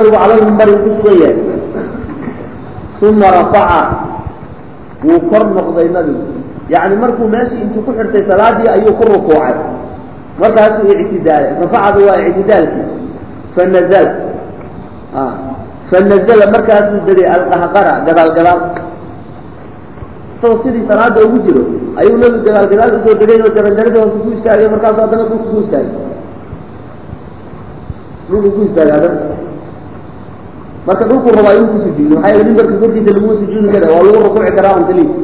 nabigu cala lmimbari ku sugan yahay uma rafaca wuu kor noqday nabigu yani markuu meeshii intuu ku xirtay salaadii ayuu ku rukuucay markaasuu ictidaalay rafacada waa ictidaalkii fanazla fanazla markaasuu degay alqahqara gadaal gadaal isagoo sidii salaada ugu jiro ayuu nabigu gadaal gadaal usoo degay oo jaranjaradii hoose ku istaagay markaasu haddana dhulka ku istaagay dhulku ku istaagay haddana marka dhulku rabaa inuu ku sujuudo maxaa yeele mimbarka korkiisa laguma sujuudi kara waa lagu rukuuci karaa on keliya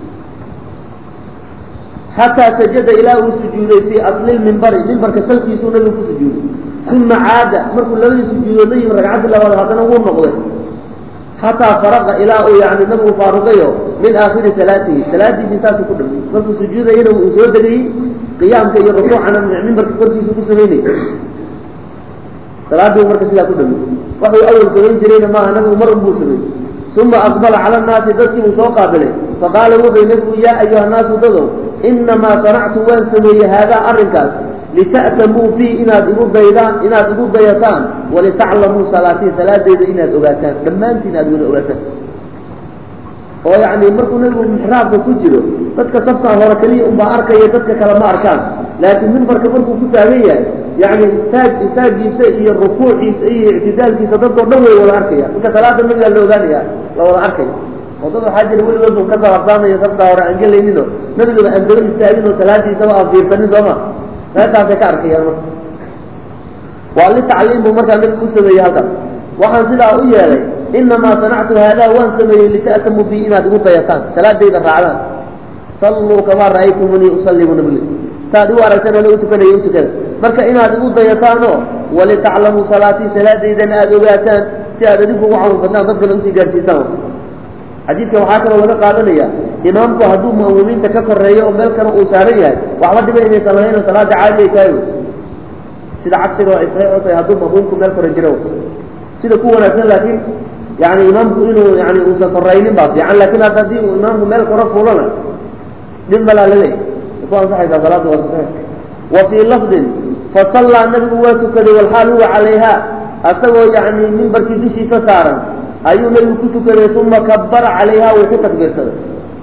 xataa sajada ilaa uu sujuuday fii asli lmimbari mimbarka salkiisuu nabigu ku sujuuday uma caada markuu labadii sujuudoodla yimi ragcaddii labaad haddana wuu noqday xataa faraqa ilaa uu yani nabigu faaruqayo min aakhiri salaatihi salaadiisii saasuu ku dhamay markuu sujuudayana uu soo degayey qiyaamka iyo rukuucana mimbarka korkiisa ku samaynay salaadii marka sidaa ku dhamay waxuu awal samayn jirayna maaha nabigu mar unbuu sameeyey uma aqbala cala annaasi dadkii uu soo qaabilay faqaala wuxuu nabigu yaa ayuha naasu dadow inamaa sanactu waan sameeyey haadaa arrinkaas lita'tamuu fii inaad igu daydaan inaad igu dayataan walitaclamuu salaatii salaadeyda inaad ogaataan dhammaantiin aad wada ogaataan oo yani markuu nabigu mixraabka ku jiro dadka safkaa hore keliya unbaa arkaya dadka kale ma arkaan laakiin mimbarka markuu ku taagan yahay yani istaag istaagiisa iyo rukuuciisa iyo ictidaalkiisa dadkao dhan way wada arkaya marka salaada nabigaa la ogaanaya la wada arkaya oo dad waxaa jira weligood un ka saabsaamayo safkaa hore aan gelayninoo nabigaba aan daba istaagin oo salaadiisaba aan fiirsanin sooma meeshaasay ka arkayaan marka waa litacliim buu markaa nabigu u sameeyey halkaas waxaan sidaa u yeelay inamaa sanactu haadaa waan sameeyey lita'tamuu bi inaad igu dayataan salaadayda raacdaan salluu kamaa ra'aytumunii usallimu nabli saad igu aragtan ana u tukanaya u tukada marka inaad igu dayataanoo walitaclamuu salaatii salaadaydana aada ogaataan si aad adigu ugu camalfataan dadkana usii gaarsiisaan xadiidka waxaa kaloo laga qaadanaya imaamku hadduu ma'muumiinta ka koreeyo oo meel kale uu saaran yahay waxba dhiba inaysan lahayn oo salaada caadi ay tahay sida cagsiga ay saxiix u tahay hadduu ma'muumku meel kore jiro sida ku wanaagsan laakiin yani imaamku inuu yani uusan koraynin baa fiican lakin hadda haddii uu imaamku meel kore fulana dhib malaa laleeyahy ku ansaxaysaa salaada waa saxiix wa fii lafdin fasallaa nabigu waa tukaday walxaal huwa calayha asagoo yani mimbarkii dushiisa saaran ayuu nabigu ku tukaday uma kabara calayha wuu ku takbiirsaday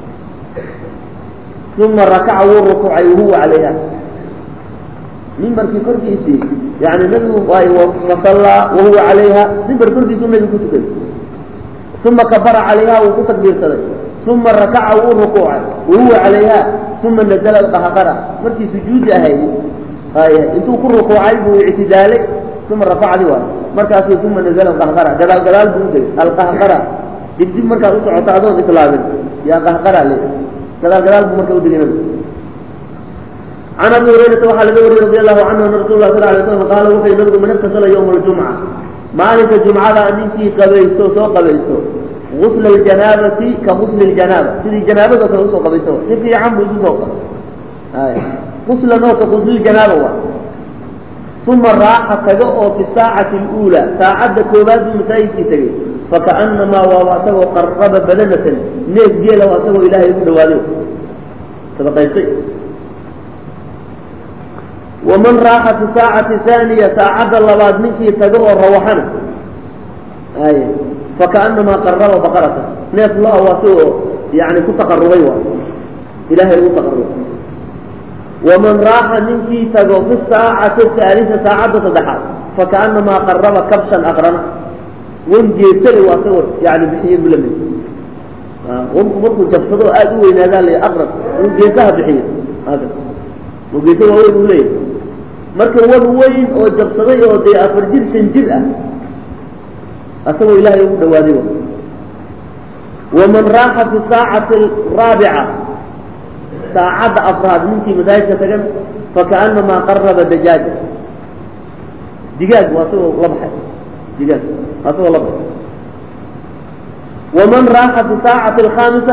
uma rakaca wuu rukuucay wahuwa calayha mimbarkii korkiisii yani nabigu fasallaa wahuwa calayha mimbar korkiisuu nabigu ku tukaday uma kabara calayha wuu ku takbiirsaday uma rakaca wuu rukuucay wahuwa calayha uma nazla alqahqara markii sujuudi ahayd haya intuu ku rukuucay buu ictidaalay uma rafacdi waay markaasu uma nazla alqahqara gadaal gadaal buu udegay alqahqara dib dib markaad u socoto adoon islaabin yaa qahqara le gadaal gadaal buu marka udegay nabigu can abi hurayrata waxaa laga wariyey radi allahu canhu ana rasul lah sal lay slam qaala wuxuu nabigu man iktasala yowma aljumca maalinka jumcada ninkii qabaysto soo qabaysto gusla aljanaabati ka gusli ljanaaba sidii janaabado kale usoo qabaysto si fiican buu isu soo qabay guslan oo ka gusliljanaaba wa uma raaxa taga oo fi saacati اluulaa saacadda koobaad buu masaajidkii tegay fakaanamaa waaba asagoo qaraba badanatan neef geela asagoo ilaahay ugu dhawaaday sadaqaystay waman raaxa fi saacati haaniya saacadda labaad ninkii taga oo rawaxana ay fakaanamaa qaraba baqarata neef lo-a waa si oo yani ku taqarubay waay ilahay ugu taqarubay waman raaxa ninkii tago fi saacati haalisa saacadda saddexaad fakaanamaa qaraba kabshan aqrana wan geesale waa asagoo yani bixiye buu lamid wanku markuu jabsado aada u weynaadaa la aqrab uu geesaha bixiyo oo geesa waaweyn uu leeyahay marka wan weyn oo jabsaday oo dee afar jir shan jir ah asagoo ilaahay ugu dhawaaday waman raaxa fi saacati araabica saacadda afraad ninkii masaajidka tagan fakaanamaa qaraba dajaaja digaag waa asagoo la baxay digaag asagoo la baxay waman raaxa fi saacati alkhaamisa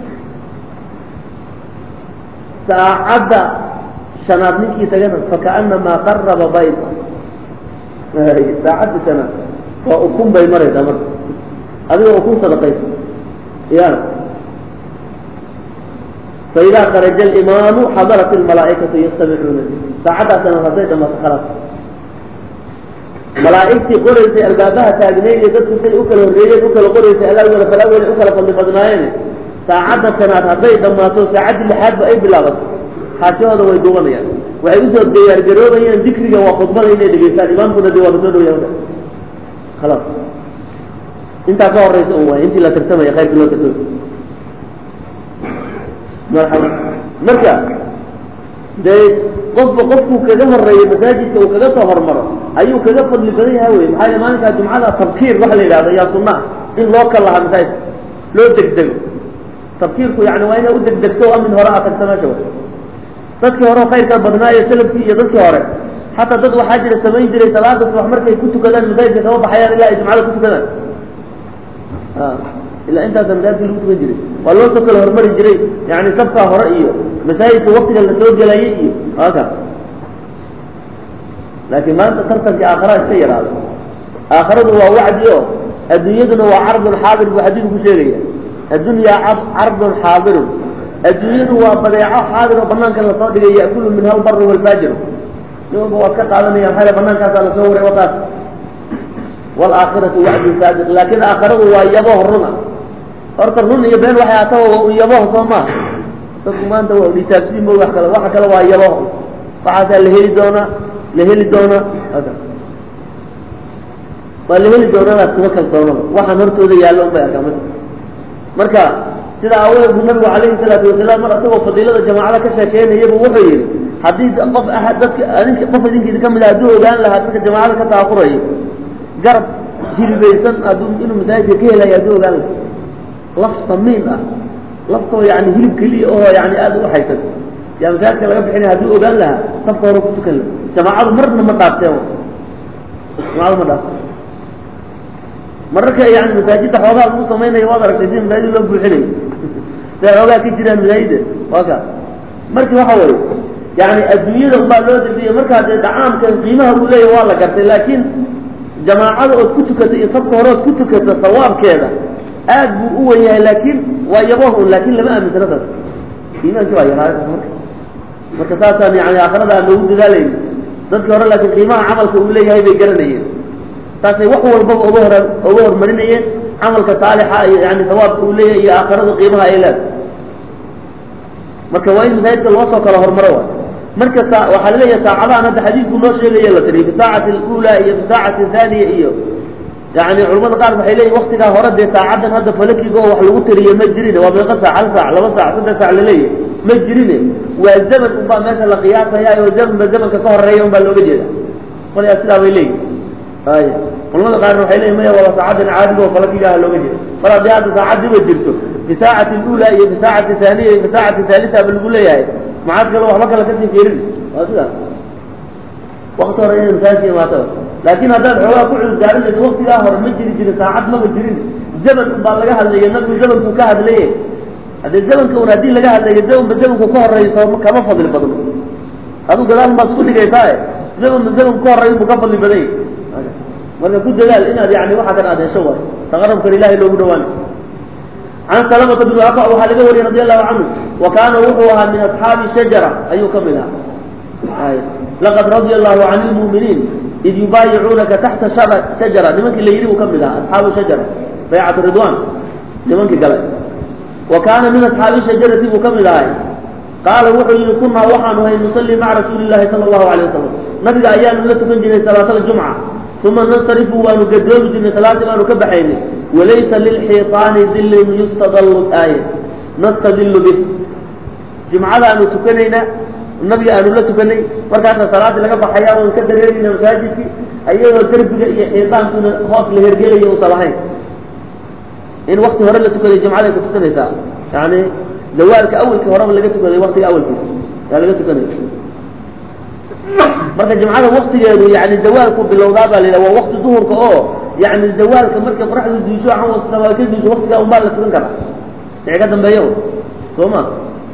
saacadda shanaad ninkii tagana fakaanamaa qaraba bayda saacadda shanaad waa ukun bay maraysaa marka adigoo ukun sadaqaysa ya faidaa kharaja alimaamu xadarat almalaa'ikatu yastamicuuna saacaddaa shanaad hadday dhamaato khalaas malaa'igtii qoraysay albaabaha taagneyd iyo dadku say u kala horreeyeen u kala qoraysay alawala falawel u kala fadli badnaayeen saacadda shanaad hadday dhammaato saacaddii lixaadba ay bilaabato xaashahooda way duubanayaan waxay usoo diyaargaroobayaan dikriga waa khudbada inay dhegeystaan imaamkuna dee waa kasoo dhowyaa khalaas intaa ka horeysa un waay intii la tartamaya khayrkii loo tartamay marxaba marka dee qofba qofkuu kaga horeeyo masaajidka uu kaga soo hormaro ayuu kaga fadli badan yahay wey maxaa yele maalinkaa jumcada tabkiir waxa la yidhahdo yaa sunnaha in loo kalaha masaajidka loo degdego tabkiirku yani waa inay u degdegto o amin hore a tagta meesha wa dadkii hore oo khayrka badnaayo salafkii iyo dadkii hore xataa dad waxaa jira samayn jiray salaada subax markay ku tukadaan masaajidka kama baxayaan ilaa ay jumcada ku tukadaan ilaa intaasa masaajidka lagu tukan jiray waa loo soo kala hormari jiray yani sabkaa hore iyo masaajidka waktiga lasoo gelayay iyo aka laakiin maanta tartankii aakhara iska yaraado aakharadu waa wacdi o adduunyaduna waa cardun xaadir buu xadiidku ku sheegaya addunyaa cardun xaadirun adduunyadu waa badeeco xaadir oo banaankan lasoo dhigay yakulu minha albaru walfaajiru nin walba waad ka qaadanaya maxaa banaankaasa lasoo waray wataas waalaakhiratu wacdun saadiq laakiin aakharadu waa yaboh runa horta run iyo been waxay ataba waa un yaboh soo maaha dadku maanta waa dhitaabsiin mo wax kale waxa kale waa yaboh waxaasaa la heli doonaa la heli doonaa waa la heli doonadaas kuma kalsoonaba waxaan hortooda yaallo un bay arkaa ma marka sida aawadeed bu nabigu calayhi salaatu wasalaam mar asagoo fadiilada jamaacada ka sheekeynayaba wuxuu yihi haddii qof a dadka adink qof idinkiisa kamid ah hadduu ogaan lahaa dadka jamaacada ka taakurayo garab hilibaysan hadduu inuu masaajidka ka helayo hadduu ogaan lahaa laf samiin ah laftoo yani hilib keliya oo yani aada u haysan yaa masaajidka laga bixinaya hadduu ogaan lahaa safka hore ku tukan laha jamaacadu marna ma dhaafteen jamaacadu ma dhaafteen mararka yani masaajidda xoogaa lagu samaynayo waad aragtay sida masaajid loo buuxinayo siay xoogaa ka jiraan masaajida waa ka marka waxa weye yani adduunyada unbaa loo degdiya markaa dee dacaamkan qiimaha uu leeyahy waa la gartay laakiin jamaacada ood ku tukata iyo safka hore ood ku tukata sawaabkeeda aad buu u wen yahay laakiin waa yaboh un laakin lama aaminsana taas iimaanki waa yaraa marka marka saasaan yani aakhirada aan loogu dadaalayni dadkii hore laakiin qiimaha camalka uu leeyahay bay garanayeen saasay wax walbaba oga hor oga hormarinayeen camalka saalixa iyo yani sawaabka uu leeyahay iyo aakhirada qiimaha ay leedahay marka waa in masaajidka loo soo kala hormaro waay marka sa waxaa laleeyahay saacadahan hadda xadiidku noo sheegaya la tiriy fi saacati alula iyo fi saacati athaniya iyo yani culamada qaar waxay leeyihin waktigaa hore dee saacadan hadda falakiga oo wax lagu tiriye ma jirine waa meeqa saac hal saac laba saac saddex saac laleeyahay ma jirine waa zaman unbaa meesha la qiyaasaya oo zamanba zamanka ka horeeya un baa looga jeeda qolyaa sidaa bay leeyihin ay culamada qaarna waxay leeyihin maya waa saacadan caadiga oo falakiga ah looga jeeda mar haddii hadda saacadiiba jirto fi saacati alula iyo fi saacati thaniya iyo fi saacati thaalita ba lagu leeyahay maxaad kale waxba kale kasii fiirin waa sidaas wakti hore inay masaajidka imaataba laakin haddaad xoogaa ku cudurdaarinayso waktigaa hore ma jiri jirin saacad maba jirin zaman un baa laga hadlaya nabigu zamankuu ka hadlaye haddee zamanka un haddii laga hadlayo zamanba zamanku ka horeyso kama fadli badno aduu gadaal baad isku dhigaysaa zamanba zamanku ka horey buu ka fadli badan yahy marka ku dadaal inaad yani waxa kan aad hesho waay taqarabkan ilahay loogu dhawaana can salamata bn aqa waxaa laga wariyey radi allahu canhu wa kaana wuxuu ahaa min asxaabi shajara ayuu kamid ahaa laqad radia allahu can lmuminiin id yubaayicuunaka taxta shajara nimankii la yidhi buu kamid ahaa asxaabu shajara baycat ridwan nimankii galay wa kaana min asxaabi shajarati buu kamid ahay qaala wuxuu yihi kunaa waxaanu hay nusalli maca rasuuli llahi sala allahu alayh wasalam nabiga ayaanu la tukan jirnay salaat aljumca uma nansarifu waanu gadoomi jirnay salaadii baanu ka baxaynay walaysa lilxiiطaani dilin yustadallu aaya nastadilu bih jumcadaanu tukanayna nabiga aanu la tukanay markaasa salaadii laga baxaya oon ka dareerayna masaajidkii ayadoo derbiga iyo xiidaankuna hoos la hergelayo usan lahayn in wakti hore la tukaday jumcaday ku tukanaysaa yani zawaalka awelkii horeba laga tukaday waktiga awelkiisa yaa laga tukanaya marka jumcada waktigeedu yani zawaalku bilowdaa baa la yidhaha waa wakti duhurka oo yani zawaalka markay qoraxdu diisho ka diisho waktigaa unbaa la tukan karaa wixii ka dambeeyo soo ma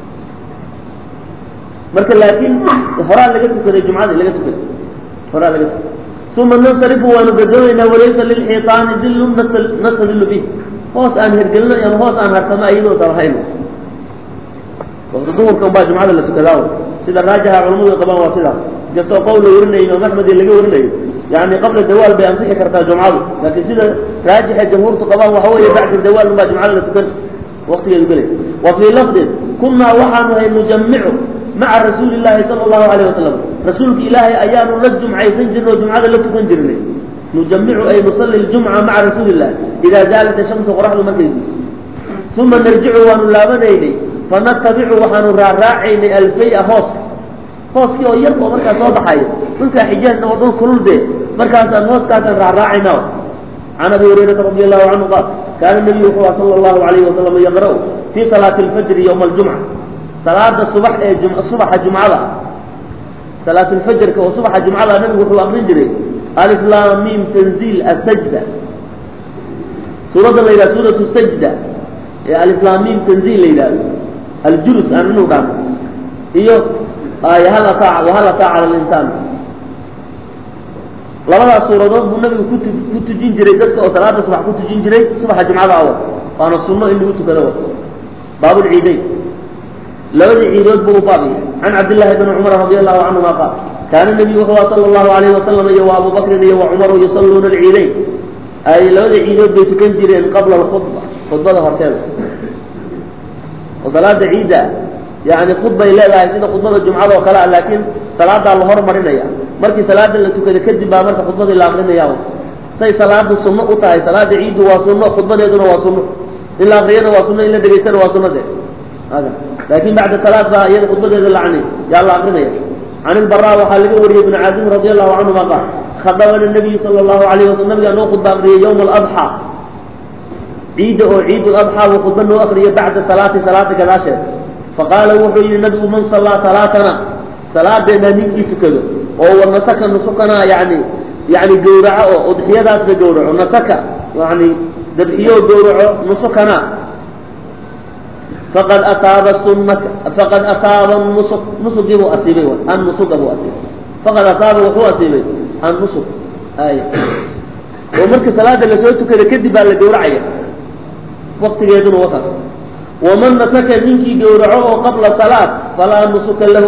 marka laakin horaa laga tukaday jumcadii laga tukaday horaa laga tukaday uma nansarifu waanu gadoonaynaa walaysa lilxiiطaani dilun nastadilu bih hoos aan hergelino ama hoos aan harsano ayadoo san lahayn wakti duhurka unbaa jumcada la tukadaa sida raajaha culamadu qabaan waa sidaas kastoo qowl la warinayo imaam axmed laga warinayo yani qabla dawaal bay ansixi kartaa jumcadu laakiin sida raajixa jamhuurtu qabaan waxa weeye bacda dawaal unbaa jumcada la tukan waktigeedu gelay wa fii lafdin kunaa waxaanu hay nujamicu maca rasuuli llahi sala allahu alayh wasalam rasuulka ilaahay ayaanu la jumcaysan jirnay oo jumcada la tukan jirnay nujamicu ay nusalli ljumca maca rasuuli illah idaa zaalat shamsu qoraxdu markay guuso uma narjicu waanu laabanaynay fanatabicu waxaanu raaraacaynay alfaya hooska hooskii oo yar oo markaa soo baxayo dhulkaa xijaazna oo dhul kulul be markaasaan hooskaasaan raaraacayna can abi hurayrata radi allahu canhu qaal kaana nabiyu wuxuu aha sala allahu alayhi wasalam yaqra'u fii salaati alfajri yowma aljumca salaada subax ee subaxa jumcada salaat lfajrka oo subaxa jumcada nabigu wuxuu akrin jiray aliflam mim tanziil asajda suuradda la yidhaha suuratu sajda ee aliflam mim tanziil la yidhahdo aljulus aan inu dhahno iyo hal ataa wahal ataa cala linsaan labadaas suuradood buu nabigu kutu ku tujin jiray dadka oo salaada subax ku tujin jiray subaxa jumcada awa waana sunno in lagu tukado wa baabulciidayn labadii ciidood buu u baabiyay can cabdillahi bni cumar radi allahu canhuma qaal kaana nabiyu wuxuu aha sala allahu alayhi wasalam iyo wa abu bakrin iyo wa cumaru yusalluuna alciidayn ay labada ciidood bay tukan jireen qabla alkhudba khudbada horteeda oo salaada ciidda yani khudbay leedahay sida khudbada jumcada oo kale a laakiin salaadaa la hormarinaya markii salaada la tukada kadib baa marka khudbadii la akrinaya say salaadu sunno u tahay salaada ciiddu waa sunno khudbadeeduna waa sunno in la akriyana waa sunno in la dhegaystana waa sunno de laakin bacda salaad baa iyada khudbadeeda lacni yaa la akrinaya can ilbara waxaa laga wariyey ibnu caazim radi allahu canhuma qaal khadabana nabiyu sala allahu alayh wasalam nabigaa noo khudba akriyay yowma aladxaa ciidda oo ciid ladxaa buu khudba noo akriyay bacda salaati salaada gadaasheed faqaala wuxuu yihi nabigu man sallaa salaatana salaadeena ninkii tukado oo wa nasaka nusukana yani yani gawraco oo udxiyadaasna gawraco nasaka yani dabxiyo gawraco nusukana faqad asaaba sunaka faqad asaaba nusuk nusugii buu asiibay an nusuga buu asiibay faqad asaaba wuxuu asiibay an nusuk ay oo marka salaada lasoo tukada kadib baa la gawracaya waktigeeduna wakaas waman nasaka ninkii gawraco oo qabla salaat falaa nusuka lahu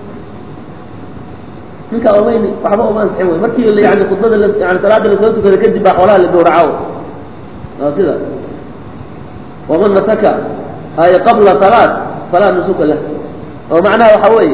ninka omayn waxba oma ansixin wey markii yani khudbada yani salaada lasoo tukada kadib baa xoolaha la gawraco waa sida waman nasaka ay qabla salaat falaa nusuka lah oo macnaha waxa weeye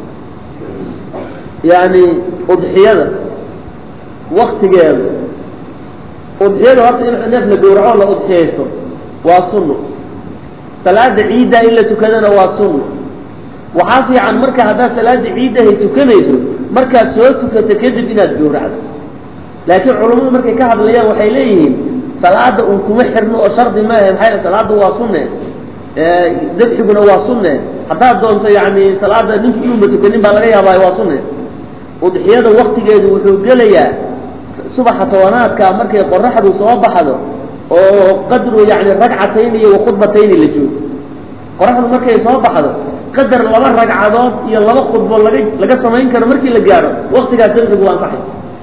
yani udxiyada waktigeeda udxiyada horta in neef la gawraco la udxiyaysto waa sunno salaada ciidda in la tukadana waa sunno waxaa fiican marka haddaad salaada ciiddahay tukanayso markaad soo tukato kadib inaad gawracdo laakiin culammadu markay ka hadlayaan waxay leeyihiin salaada un kuma xirno oo shardi maaha maxay salaada waa sunne dabxiguna waa sunne haddaad doonto yani salaada ninku inuunba tukanin baa laga yaabaa waa sunne udxiyada waktigeedu wuxuu gelayaa subaxa tobanaadka markay qoraxdu soo baxdo oo qadru yani ragcatayn iyo wakhudbatayni la joogo qoraxdu markay soo baxdo qadar laba ragcadood iyo laba khudbo laga laga samayn karo markii la gaaro waktigaas dabxigu waa ansaxay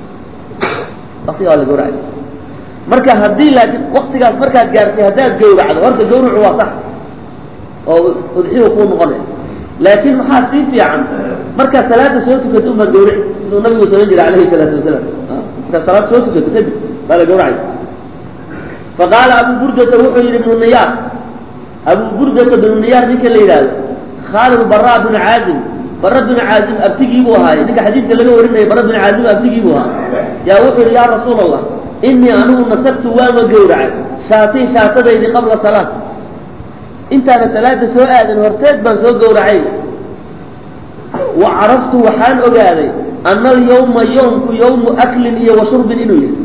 waktiga waa la gawracay marka haddii laakiin waktigaas markaad gaartay haddaad gawracdo horta gawracu waa sax oo udxiyu kuu noqonay laakiin maxaa sii fiican markaad salaada soo tukato umaad gawraci siduu nabigu samayn jiray alayhi salaatu wasalaam markaad salaad soo tukato kadib baa la gawracay faqaala abu burdata wuxuu yihi ibnu niyaar abu burdata bnu niyaar ninka la yidhaahdo khaalid bara bnu caazim bara bnu caazim abtigii buu ahaay ninka xadiidka laga warinaya bara bnu caazim abtigii buu ahaa yaa wuxuu yihi ya rasuul allah inii anigu nasabtu waama gawracay shaatii shaatadaydi qabla salaat intaana salaada soo aadan horteed baan soo gawracay wa caraftu waxaan ogaaday ana alyawma yawmku yawmu aklin iyo wa shurbin inuu yahay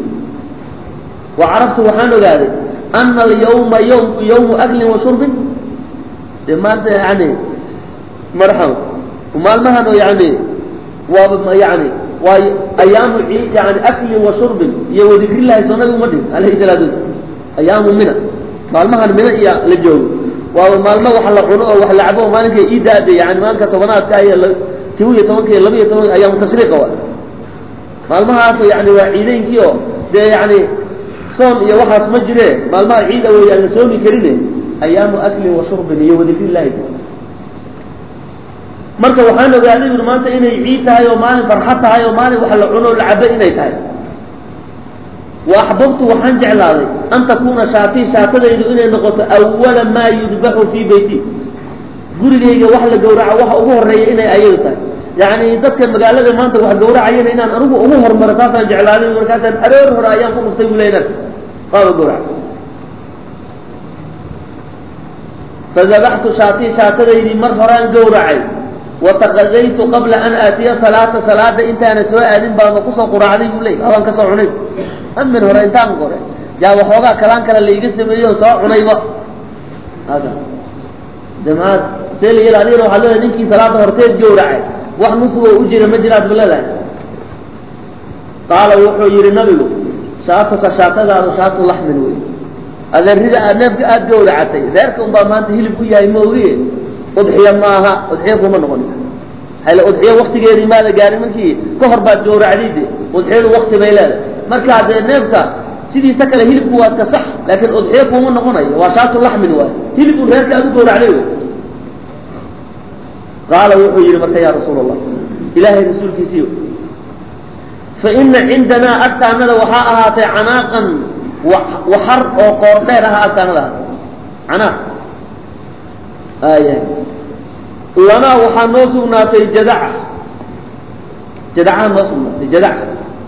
wa caraftu waxaan ogaaday ana alyawma yawmku yawmu aklin wa shurbin de maanta yani marxam maalmahan oo yani waa yani waa ayaamu yani aklin wa shurbin iyo wadikrillahi soo nabigu ma dhihin alayhi salaatu wasalaam ayaamu mina maalmahan mina iyo la joogo waa maalmo wax la cuno oo wax la cabo maalinka iidaade yani maalinka tobanaadka iyo kow iyo tobanka iyo laba iyo tobanka ayaamu tashriiqa wa maalmahaas yani waa ciideynkii oo dee yani soon iyo waxaas ma jire maalmaha ciida wey aan la soomi karine ayaamu aklin wa shurbin iyo wadikrillahi marka waxaan ogaaday uri maanta inay ciid tahay oo maalin farxad tahay oo maalin wax la cuno o la cabo inay tahay wa axbabtu waxaan jeclaaday an takuuna shaatii shaatadaydu inay noqoto awala maa yudbaxu fii beyti gurigayga wax la gawraco waxa ugu horeeya inay ayadu tahay yacni dadka magaalada maanta wax gawracayana inaan anigu ugu hormaro saasaan jeclaaday markaasaan aroor hore ayaan ku dhuftay bulaynan qaaba gawrac fadabaxtu shaatii shaatadaydii mar horaan gawracay wataqadaytu qabla an aatiya salaata salaada intaana soo aadin baama kusoo quraacday buu leey abaan kasoo cunay amin hore intaan qore yaa waxoogaa kalaan kale laiga sameeyo soo cunayba jamaad see la yel adigana waxaad leedahay ninkii salaada horteed gawracay wax nusugoo u jira ma jiraad ba leedahay qaala wuxuu yihi nabigu shaataka shaatadaadu shaatu laxmin wey adeerida aad neefka aada gawracatay reerka unbaa maanta hilib ku yahay maogiye udxiya maaha udxiya kuma noqon hale udxiya waktigeedii maada gaarin markii ka hor baad gawracdayde udxiyadu wakti bay leedahay markaa dee neefka sidiisa kale hilibku waa ka sax laakiin udxiya kuma noqonayo waa shaatu laxmin waay hilibun reerka aad u gawracday wey qaala wuxuu yihi marka ya rasuul allah ilaahay rasuulkiisiyo fa ina cindanaa agtaanada waxaa ahaatay canaaqan waxar oo qoor dheer aha agtaanada ahaatay canaaq aya lanaa waxaa noo sugnaatay jadaca jadacaha noo sugnaatay jadaca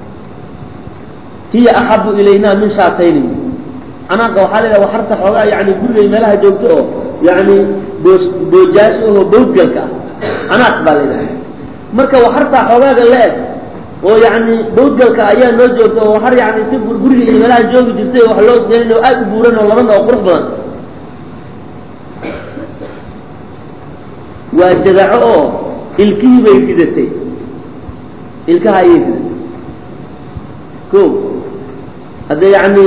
hiya axabu ilayna min shaatayni canaaqa waxaa leedaha waxarta xoogaa yani gurigay meelaha joogto oo yani boos boojaasha oo bawdgalka ah canaaq baa leedahay marka waxartaa xoogaaga la-eg oo yani bawdgalka ayaa noo joogta oo waxar yani si guriga iyo meelaha joogi jirtay wax loo gelin oo aad u buuran oo laban oo qurux badan waa jadaco oo ilkihii bay ridatay ilkaha ayay ridatay ko hadde yani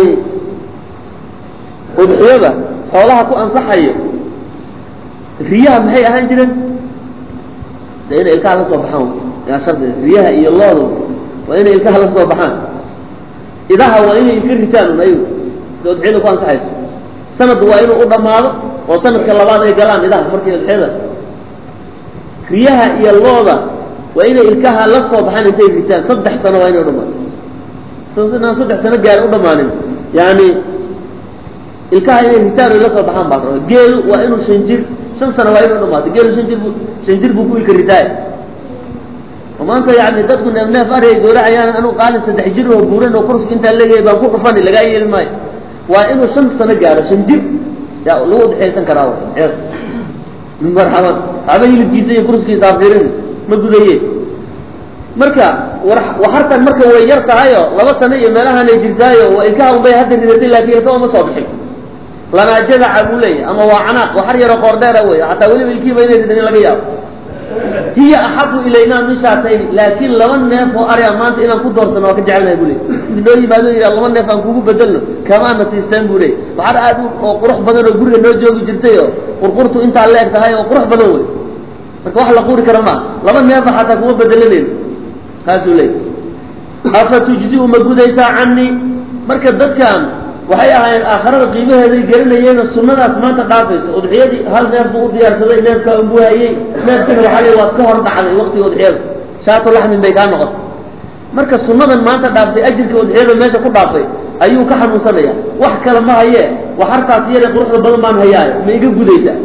udxiyada xoolaha ku ansaxayo riyaha maxay ahaan jireen de inay ilkaha la soo baxaan yaa shardi riyaha iyo loodu waa inay ilkaha la soo baxaan idaha waa inay ilka ritaan un ayagu de udxiyada ku ansaxayso sanadku waa inuu u dhamaado oo sanadka labaad ay galaan idaha markii udxiyada riyaha iyo looda waa inay ilkaha la soo baxaan intay ritaan saddex sano waa inay udhamaato inaan saddex sano gaari u dhamaanin yani ilkaha inay ritaan o la soo baxaan baa raba geelu waa inuu shan jir shan sano waa inuu dhamaato geelu shan jir bu shan jir buu ku ilka ritaaya oo maanta yani dadku neef neef ariga gawracayaan anuu qaalin saddex jir oo buuran oo kurska intaa leeyahay baan ku dhufani lagaa yeeli maayo waa inuu shan sano gaaro shan jir yaa lagu udxiyaysan karaa marxaban haba hilibkiisa iyo kurskiisa afirin ma gudaye marka waxartan marka way yar tahayo laba sano iyo meelahanay jirtaayo waa ilkaha unbay hadda ridatay laakin ilkaha uma soo bixin lanaa jadaca buu leeyahy ama waa canaaq waxar yaro qoor dheera wey hataa weliba ilkiiba inay ridanin laga yaabo hiya axabu ilaynaa min shaatayni laakin laba neef oo arya maanta inaan ku doorsano waa ka jecelnahay bu ley noo yimaado yidha laba neef aan kugu bedelno kamaana siisteen bu ley waxar aad oo qurux badan oo guriga noo joogi jirtay oo qurqurtu intaa la eg tahay oo qurux badan wey marka wax la quri kara maa laba neefa xataa kuma bedelanayno kaasuu leey afa tujziu ma gudaysaa canii marka dadkan waxay ahaayeen aakhirada qiimaheeday garanayeeno sunadaas maanta dhaafayso udxiyadii hal neef buu u diyaarsaday neefkaa unbuu hayey neefkina waxaa le waad ka hor dhacday waktiga udxiyada shaatu laxmin bay kaa noqotay marka sunadan maanta dhaaftay ajirka udxiyada meesha ku dhaafay ayuu ka xanuunsanaya wax kale ma haye waxartaas iyada quruxda badan baan hayaayo ma iga gudaysaa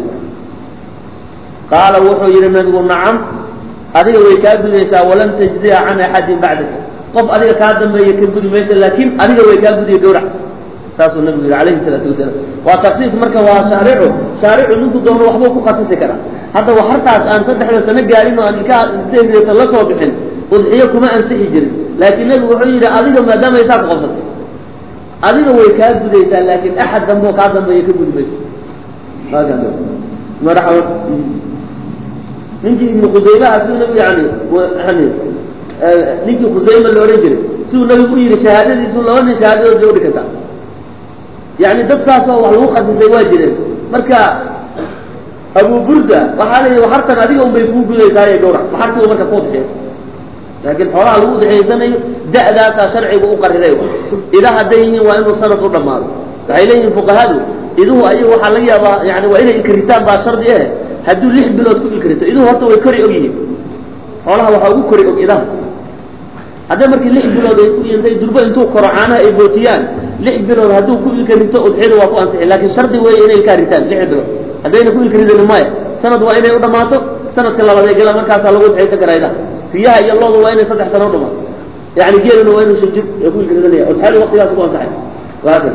qaala wuxuu yihi nabigu nacam adiga way kaa gudaysaa walam tajziya can axadin bacdaka qof adiga kaa dambeeya ka gudi maysa laakin adiga way kaa gudiya gawrac saasuu nabigu yihi alayhi salaatu wasalaam waa taksiis marka waa shaaricu shaaricu ninku doono waxbuu ku khasisi karaa hadda waxartaas aan saddexda sano gaarin oo aan ilkaha integrata la soo bixin udxiyo kuma ansixi jirin laakiin nabigu wuxuu yidhi adiga maadaama ay saa ku qabsatay adiga way kaa gudaysaa laakin axad dambe oo kaa dambeeya ka gudi mayso marxaban ninkii ibnu khusaymaha siduu nabigu yani yani ninkii khusayma la odhan jiray siduu nabigu u yihi shahaadadiisu laba nin shahaadadood bay udhi kartaa yani dadkaasoo wax lagu khasisay waa jireen marka abu burda waxaa la yidhi waxartan adiga un bay kuu gudaysaaye gawrac waxartii u marka ku udxiya laakiin xoolaha lagu udxiyaysanayo da'daasaa sharcigu u qariray ida hadday yihiin waa inuu sanad u dhamaado waxay leeyihiin fuqahadu iduhu ayagu waxaa laga yaabaa yani waa inay inkritaan baa shardi eh hadduu lix bilood ku inkrito iduhu horta way kori og yihiin xoolaha waxaa ugu kori og idaha hadday markii lix bilood ay ku intay durbo intuu koro caanaha ay bootiyaan lix bilood hadduu ku ilka rito udxiyada waa ku ansixi laakiin shardi weeye inay ilkaa ritaan lix bilood haddayna ku ilka ridin maya sanad waa inay u dhamaato sanadka labaad ee gela markaasaa lagu udxiyaysan karayda riyaha iyo loodu waa inay saddex sano u dhamaato yani geeluna waa inuu sujud ee ku ilka ridanaya udxiyadu waqtigaas ku ansaxay wahaakada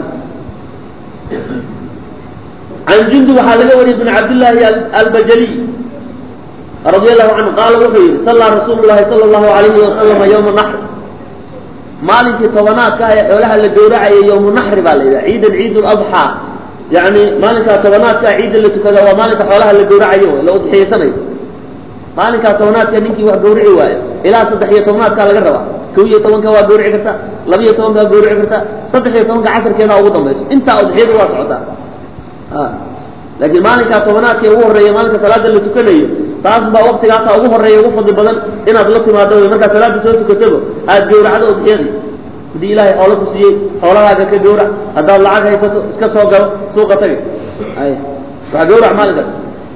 can jundub waxaa laga wariyay bn cabdillaahi albajaliy radi allahu canhu qaala wuxuu yihi sallaa rasuulu llahi sala allahu alayhi wasalama yowma naxr maalinkii tobanaadka ah ee xoolaha la gowracayay yowmu naxri baa la yidhaha ciidan ciid ladxaa yani maalinkaa tobanaadka ah ciidda la tukada waa maalinka xoolaha la gowracayo la udxiyaysanay maalinkaa tobanaadka ninkii wax gawrici waayo ilaa saddex iyo tobnaadkaa laga rabaa kow iyo tobanka waa gawrici karta laba iyo tobanka waa gawrici karta saddex iyo tobanka casarkeeda ugu dambayso intaa udxiyadu waa socotaa laakiin maalinkaa tobanaadka ugu horreeya maalinka salaada la tukanayo taas baa waktigaasa ugu horreeya ugu fadli badan inaad la timaado wy markaad salaada soo tukataba aad gawracdo udxiyadii haddii ilaahay xoolo ku siiyey xoolahaaga ka gawrac haddaad lacag haysato iska soo galo suuqa tagay ay waa gawrac maalinkaas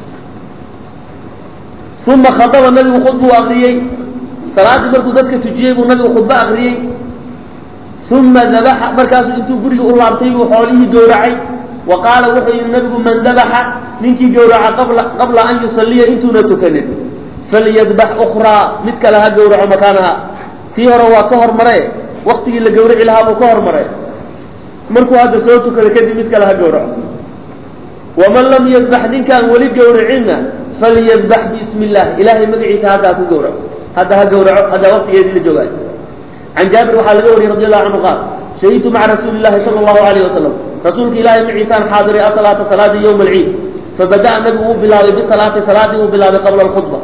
uma khadaba nabigu khudbuu akriyey salaaddii markuu dadka tujiyey buu nabigu khudbo akriyey uma dabaxa markaasu intuu guriga u laabtay buu xoolihii gawracay wa qaala wuxuu yihi nabigu man dabaxa ninkii gawraca qabla qabla an yusaliya intuuna tukanin falyadbax ukraa mid kale ha gawraco makaanaha tii hore waa ka hormare waktigii la gawrici lahaa buu ka hormaray markuu hadda soo tukado kadib mid kale ha gawraco waman lam yadbax ninkaan weli gawracinna falyadbax biismi illah ilahay magaciisa hadda ha ku gawraco hadda ha gawraco hadda waktigeedii la joogaayo can jaabir waxaa laga wariyey radi allahu canhu qaal shahidtu maca rasuuli llahi sala allahu alayh wasalam rasuulka ilahay maciisaan xaadiray asalaata salaadii yowma alciid fabada'a nabigu uu bilaabay bisalaati salaadii uu bilaabay qabla alkhudba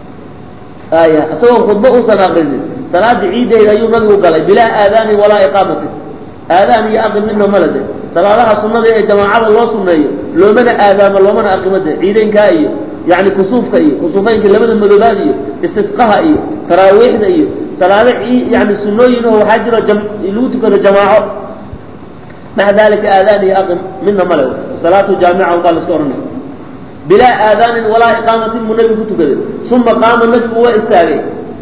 aya isagoo khudba uusan aqrinin salaadii ciideeda ayuu nabigu galay bilaa aadaanin walaa iqaamatin aadaan iyo aqin midna malade salaadaha sunada ee jamaacada loo suneeyo loomana aadaamo loomana aqimade ciideynkaa iyo yani kusuufka iyo kusuufeynka labada madoobaad iyo istisqaha iyo taraawiixda iyo salaado yani sunooyin oo waxaa jiro lagu tukado jamaaco maca dalika aadaan iyo aqim midna male salaatu jaamica baa laska ohanay bilaa aadaanin walaa iqaamatin buu nabigu ku tukaday uma qaama nabigu waa istaagay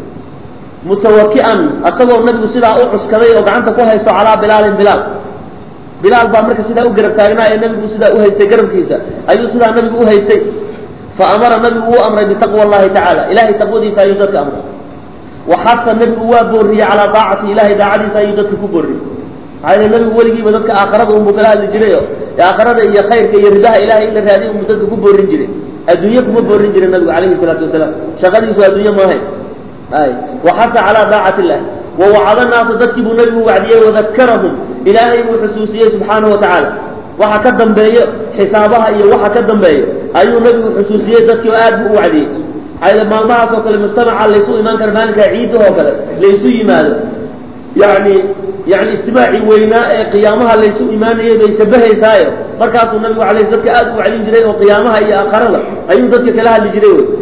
mutawaki'an asagoo nabigu sidaa u cuskaday oo gacanta ku haysto calaa bilaalin bilaal bilaal baa marka sidaa u garab taagnaa ee nabigu sidaa u haystay garabkiisa ayuu sidaa nabigu u haystay fa amara nabigu wuu amray bitaqwa allahi tacaala ilahay taqwadiisa ayuu dadka amray waxasa nabigu waa booriyey calaa daacati ilahay daacadiisa ayuu dadka ku booriyey maxaa yele nabigu weligiiba dadka aakarada unbuu kala hadli jiray o aakarada iyo khayrka iyo ridaha ilahay in la raadiy unbuu dadka ku boorin jiray adduunye kuma boorin jiray nabigu calayhi salaatu wasalaam shaqadiisu adduunye maahayn ay waxasa calaa daacati illah wawacada naasa dadkii buu nabigu wacdiyey wadakarahum ilaahay buu xusuusiyey subxaanahu watacaala waxa ka dambeeyo xisaabaha iyo waxa ka dambeeyo ayuu nabigu xusuusiyey dadkii oo aad buu u wacdiyey maxaa maalmahaas oo kale mujtamaca laysu imaan kara maalinkaa ciidahoo kale laysu yimaado yani yani istimaacii weynaa ee qiyaamaha laysu imaanayay bay shabahaysaayo markaasuu nabigu alay dadka aad u wacdin jiray oo qiyaamaha iyo aakarada ayuu dadka kala hadli jiray wy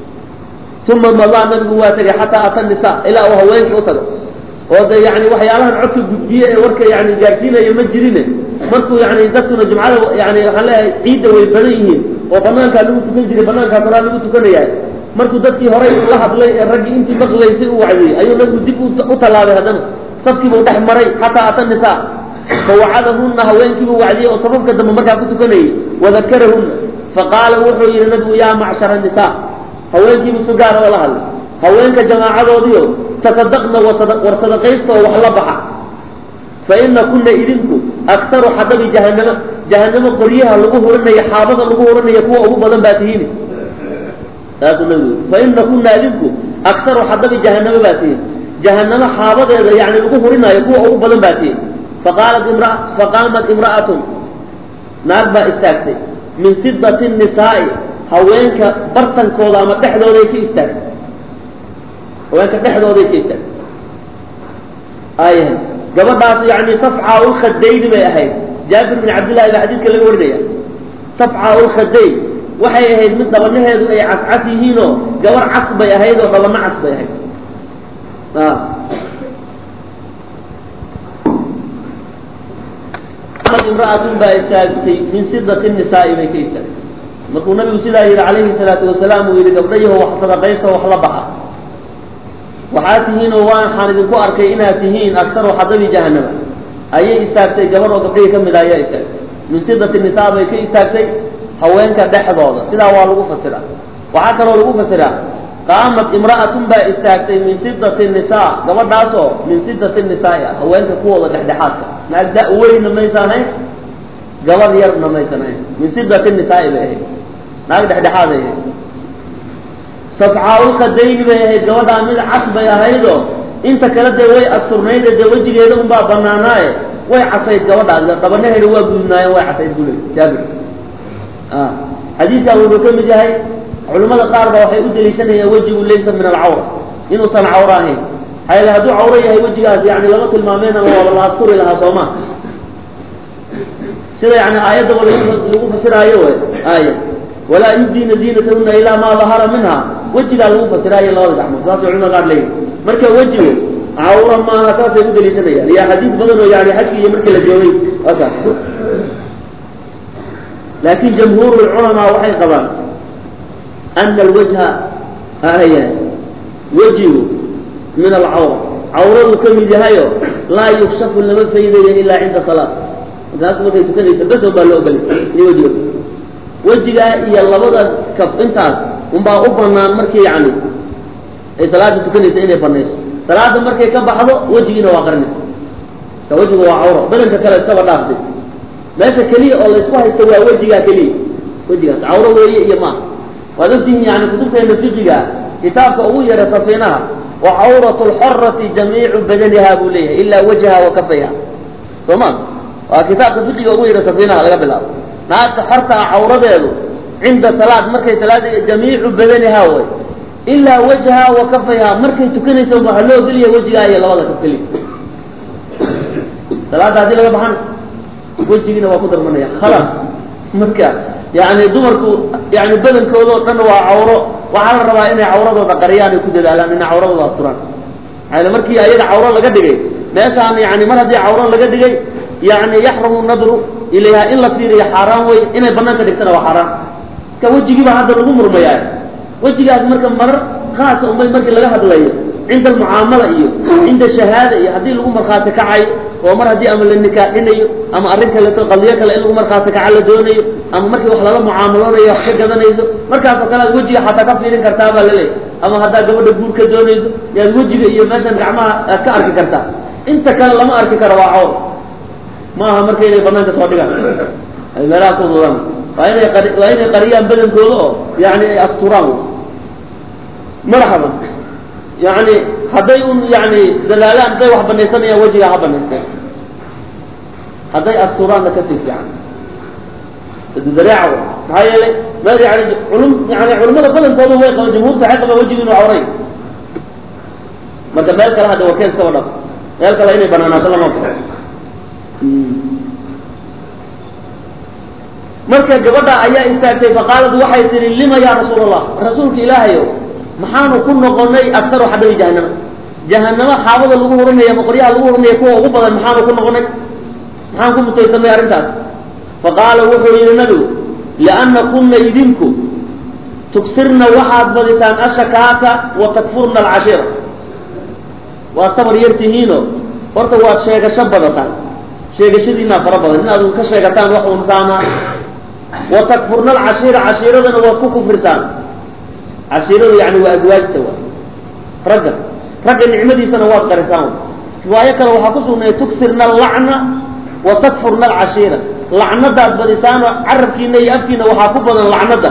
uma madaa nabigu waa tegay xataa ata nisa ilaa uu haweenka u tago oo de yani waxyaalahan codka gudbiye ee warka yani gaadsiinaya ma jirine markuu yani dadkuna jumcada yani waxaan leeyahay ciidda way badan yihiin oo banaankaa lagu tukan jiray banaankaa salaa lagu tukanayaa markuu dadkii horay la hadlay ee raggii intii maqlaysay u wacdiyey ayuu nabigu dib u tallaabay haddana safkiibuu dhex maray xataa ata nisa fawacadahunna haweenkiibuu wacdiyey oo safafka dambe markaa ku tukanayay wadakarahunna faqaala wuxuu yihi nabigu yaa macshara nisa haweenkiibu si gaara oo la hadlay haweenka jamaacadoodiio tasadaqna war sadaqaysta oo wax la baxa fa ina kuna idinku aktaru xadabi jahanamo jahanamo qoryaha lagu hurinaya xaabada lagu hurinaya kuwa ugu badan baa tihiin saasuu nabigu fa ina kuna idinku aktaru xadabi jahanamo baa tihiin jahanamo xaabadeeda yani lagu hurinaayo kuwa ugu badan baa tihiin faqaalat imra faqaamat imra'atun naag baa istaagtay min sidati nisaa'i haweenka bartankooda ama dhexdooday ka istaagtay haweenka dhexdooday ka istaagtay ayahay gabadhaas yani safca ulkhadayni bay ahayd jaabir bin cabdillahi baa xadiidka laga warinaya safca ulkhadayn waxay ahayd mid dhabanaheedu ay cascas yihiinoo gabar cas bay ahayd oo dhabano cas bay ahayd imra'atun baa istaagtay min sidati nisaa'i bay ka istaagtay markuu nabigu sidaa yihi calayhi salaatu wasalaam uu yihi gabdhayaho wax sadaqaysta wax la baxa waxaad tihiin oo waxaan idinku arkay inaad tihiin aktaru xadabi jahanama ayay istaagtay gabar oo gabdhihii ka mid ah ayaa istaagtay min sidati nisaa bay ka istaagtay haweenka dhexdooda sidaa waa lagu fasiraa waxaa kaloo lagu fasiraa qaamat imra'atun baa istaagtay min sidati nisaa gabadhaasoo min sidati nisaai ah haweenka kuwooda dhexdhexaadka naag da weynna maysan ahayn gabar yarna maysan ahayn min sidati nisaai bay ahayd naag dhexdhexaaday ahayd safcaaulkhadayni bay ahayd gabadhaa mid cas bay ahaydoo inta kale dee way asturnayd dee wejigeeda unbaa banaanaaye way casayd gabadhaas qabanaheeda waa gudnaayen way casayd bule jaabir xadiidkan wuxuu ka mid yahay culimmada qaar ba waxay u deliishanayaan wejigu laysa min alcawra inuusan cawro ahayn hayl hadduu cawro yahay wejigaas yani lama tilmaameen ama waaba la asturi lahaa sooma sida yani aayaddaba lagu fasiraayo w aaya walaa yubdiina ziinatahuna ilaa maa dahara minha wejigaa lagu fasiraayo labada gacmood saasay culimada qaar leeyihin marka wejigu cawra maaha saasay u deliishanayaan iyo xadiis badan oo yani xajki iyo markii la joogay akaas laakin jamhuur culamaa waxay qabaan ana alwajha haya wejigu min alcawra cawradu ka mid yahayo laa yukshafu lama faydayo ilaa cinda salaat markaas markay tukanaysa bes baa loo ogolay in wejiga wejigaa iyo labada kaf intaas unbaa u banaan markii yani ay salaada tukanaysa inay banayso salaada markay ka baxdo wejigiina waa qarinaysa ka wejiga waa cawra badanka kale iskaba dhaaftay meesha keliya oo la isku haysto waa wejigaa keliya wejigaas cawro weeye iyo maaha waad ogtihiin yani kutubteena fiqiga kitaabka ugu yara safiinaha wa cawratu lxorati jamiicu badaniha buu leeyahay ilaa wajha wa kafayha soo ma waa kitaabka fiqiga ugu yara safiinaha laga bilaabo naagta xorta ah cawradeedu cinda salaad markay salaada jamiicu badaniha way ilaa wajha wa kafayha markay tukanaysa waxaa loo ogeliya wejigaa iyo labada kaf keliya salaada haddii laga baxan wejigiina waa ku darmanaya khalas marka yani dumarku yani badankooda oo dhan waa cawro waxaa la rabaa inay cawradooda qariyaan ay ku dadaalaan inay cawradooda asturaan maaa markii ayaga cawro laga dhigay meeshaan yani mar haddii cawro laga dhigay yani yaxrumu nadru ilayha in la fiiriyo xaaraan wey inay banaanka dhigtana waa xaaraan marka wejigiiba hadda lagu murmayaa wejigaas marka marar khaasa unbay markii laga hadlayo cinda almucaamala iyo cinda shahaada iyo haddii lagu markhaati kacayo oo mar haddii ama la nikaaxinayo ama arrin kaleeto qadiyo kale in lagu markhaati kaca la doonayo ama markii wax lala mucaamaloonayo wax ka gadanayso markaasoo kale aad wejiga xataa ka fiirin kartaa baa laleeyahy ama haddaad gabadha guur ka doonayso yaad wejiga iyo meeshan gacmaha aad ka arki kartaa inta kale lama arki karo waa cawr ma aha marka inay banaanka soo dhigaan ay meelaha ku dudaan waa inay qari waa inay qariyaan badankooda oo yani ay asturaan marxaba yani hadday un yani dadaalaan hadday wax banaysanayaan wejigaa ha banaysteen hadday asturaanna kasii fiican dareeca maxaa yeelay meel yani culum yani culimada badankooda way qaban jumhuurta waxay qabaan wejiga inuu cawray marka meel kale hadda waa keen iskaba dhaf meel kale inay banaanaato lama bao marka gabadha ayaa istaagtay faqaalad waxay tihi lima ya rasuul allah rasuulka ilaahayo maxaanu ku noqonay aktaru xadabi jahanama jahanamo xaabada lagu hurinaya ama qoryaha lagu hurinaya kuwa ugu badan maxaanu ku noqonay maxaan ku mutaysanay arrintaas faqaala wuxuu yihi nabigu lianna kunna idinku tugsirna waxaad badisaan ashakaaka wa takfurna alcashiira waa sabar yar tihiino horta waad sheegasho badataan sheegashadiinaa fara badan inaad ka sheegataan wax un saama wa takfurna alcashiira cashiiradana waad ku kufrisaan cashiiradu yani waa azwaajta wa ragga ragga nicmadiisana waad qarisaan riwaayo kale waxaa ku sugnay tugsirna allacna wa takfurna alcashiira lacnadaad badisaano carabkiina iyo afkiina waxaa ku badan lacnada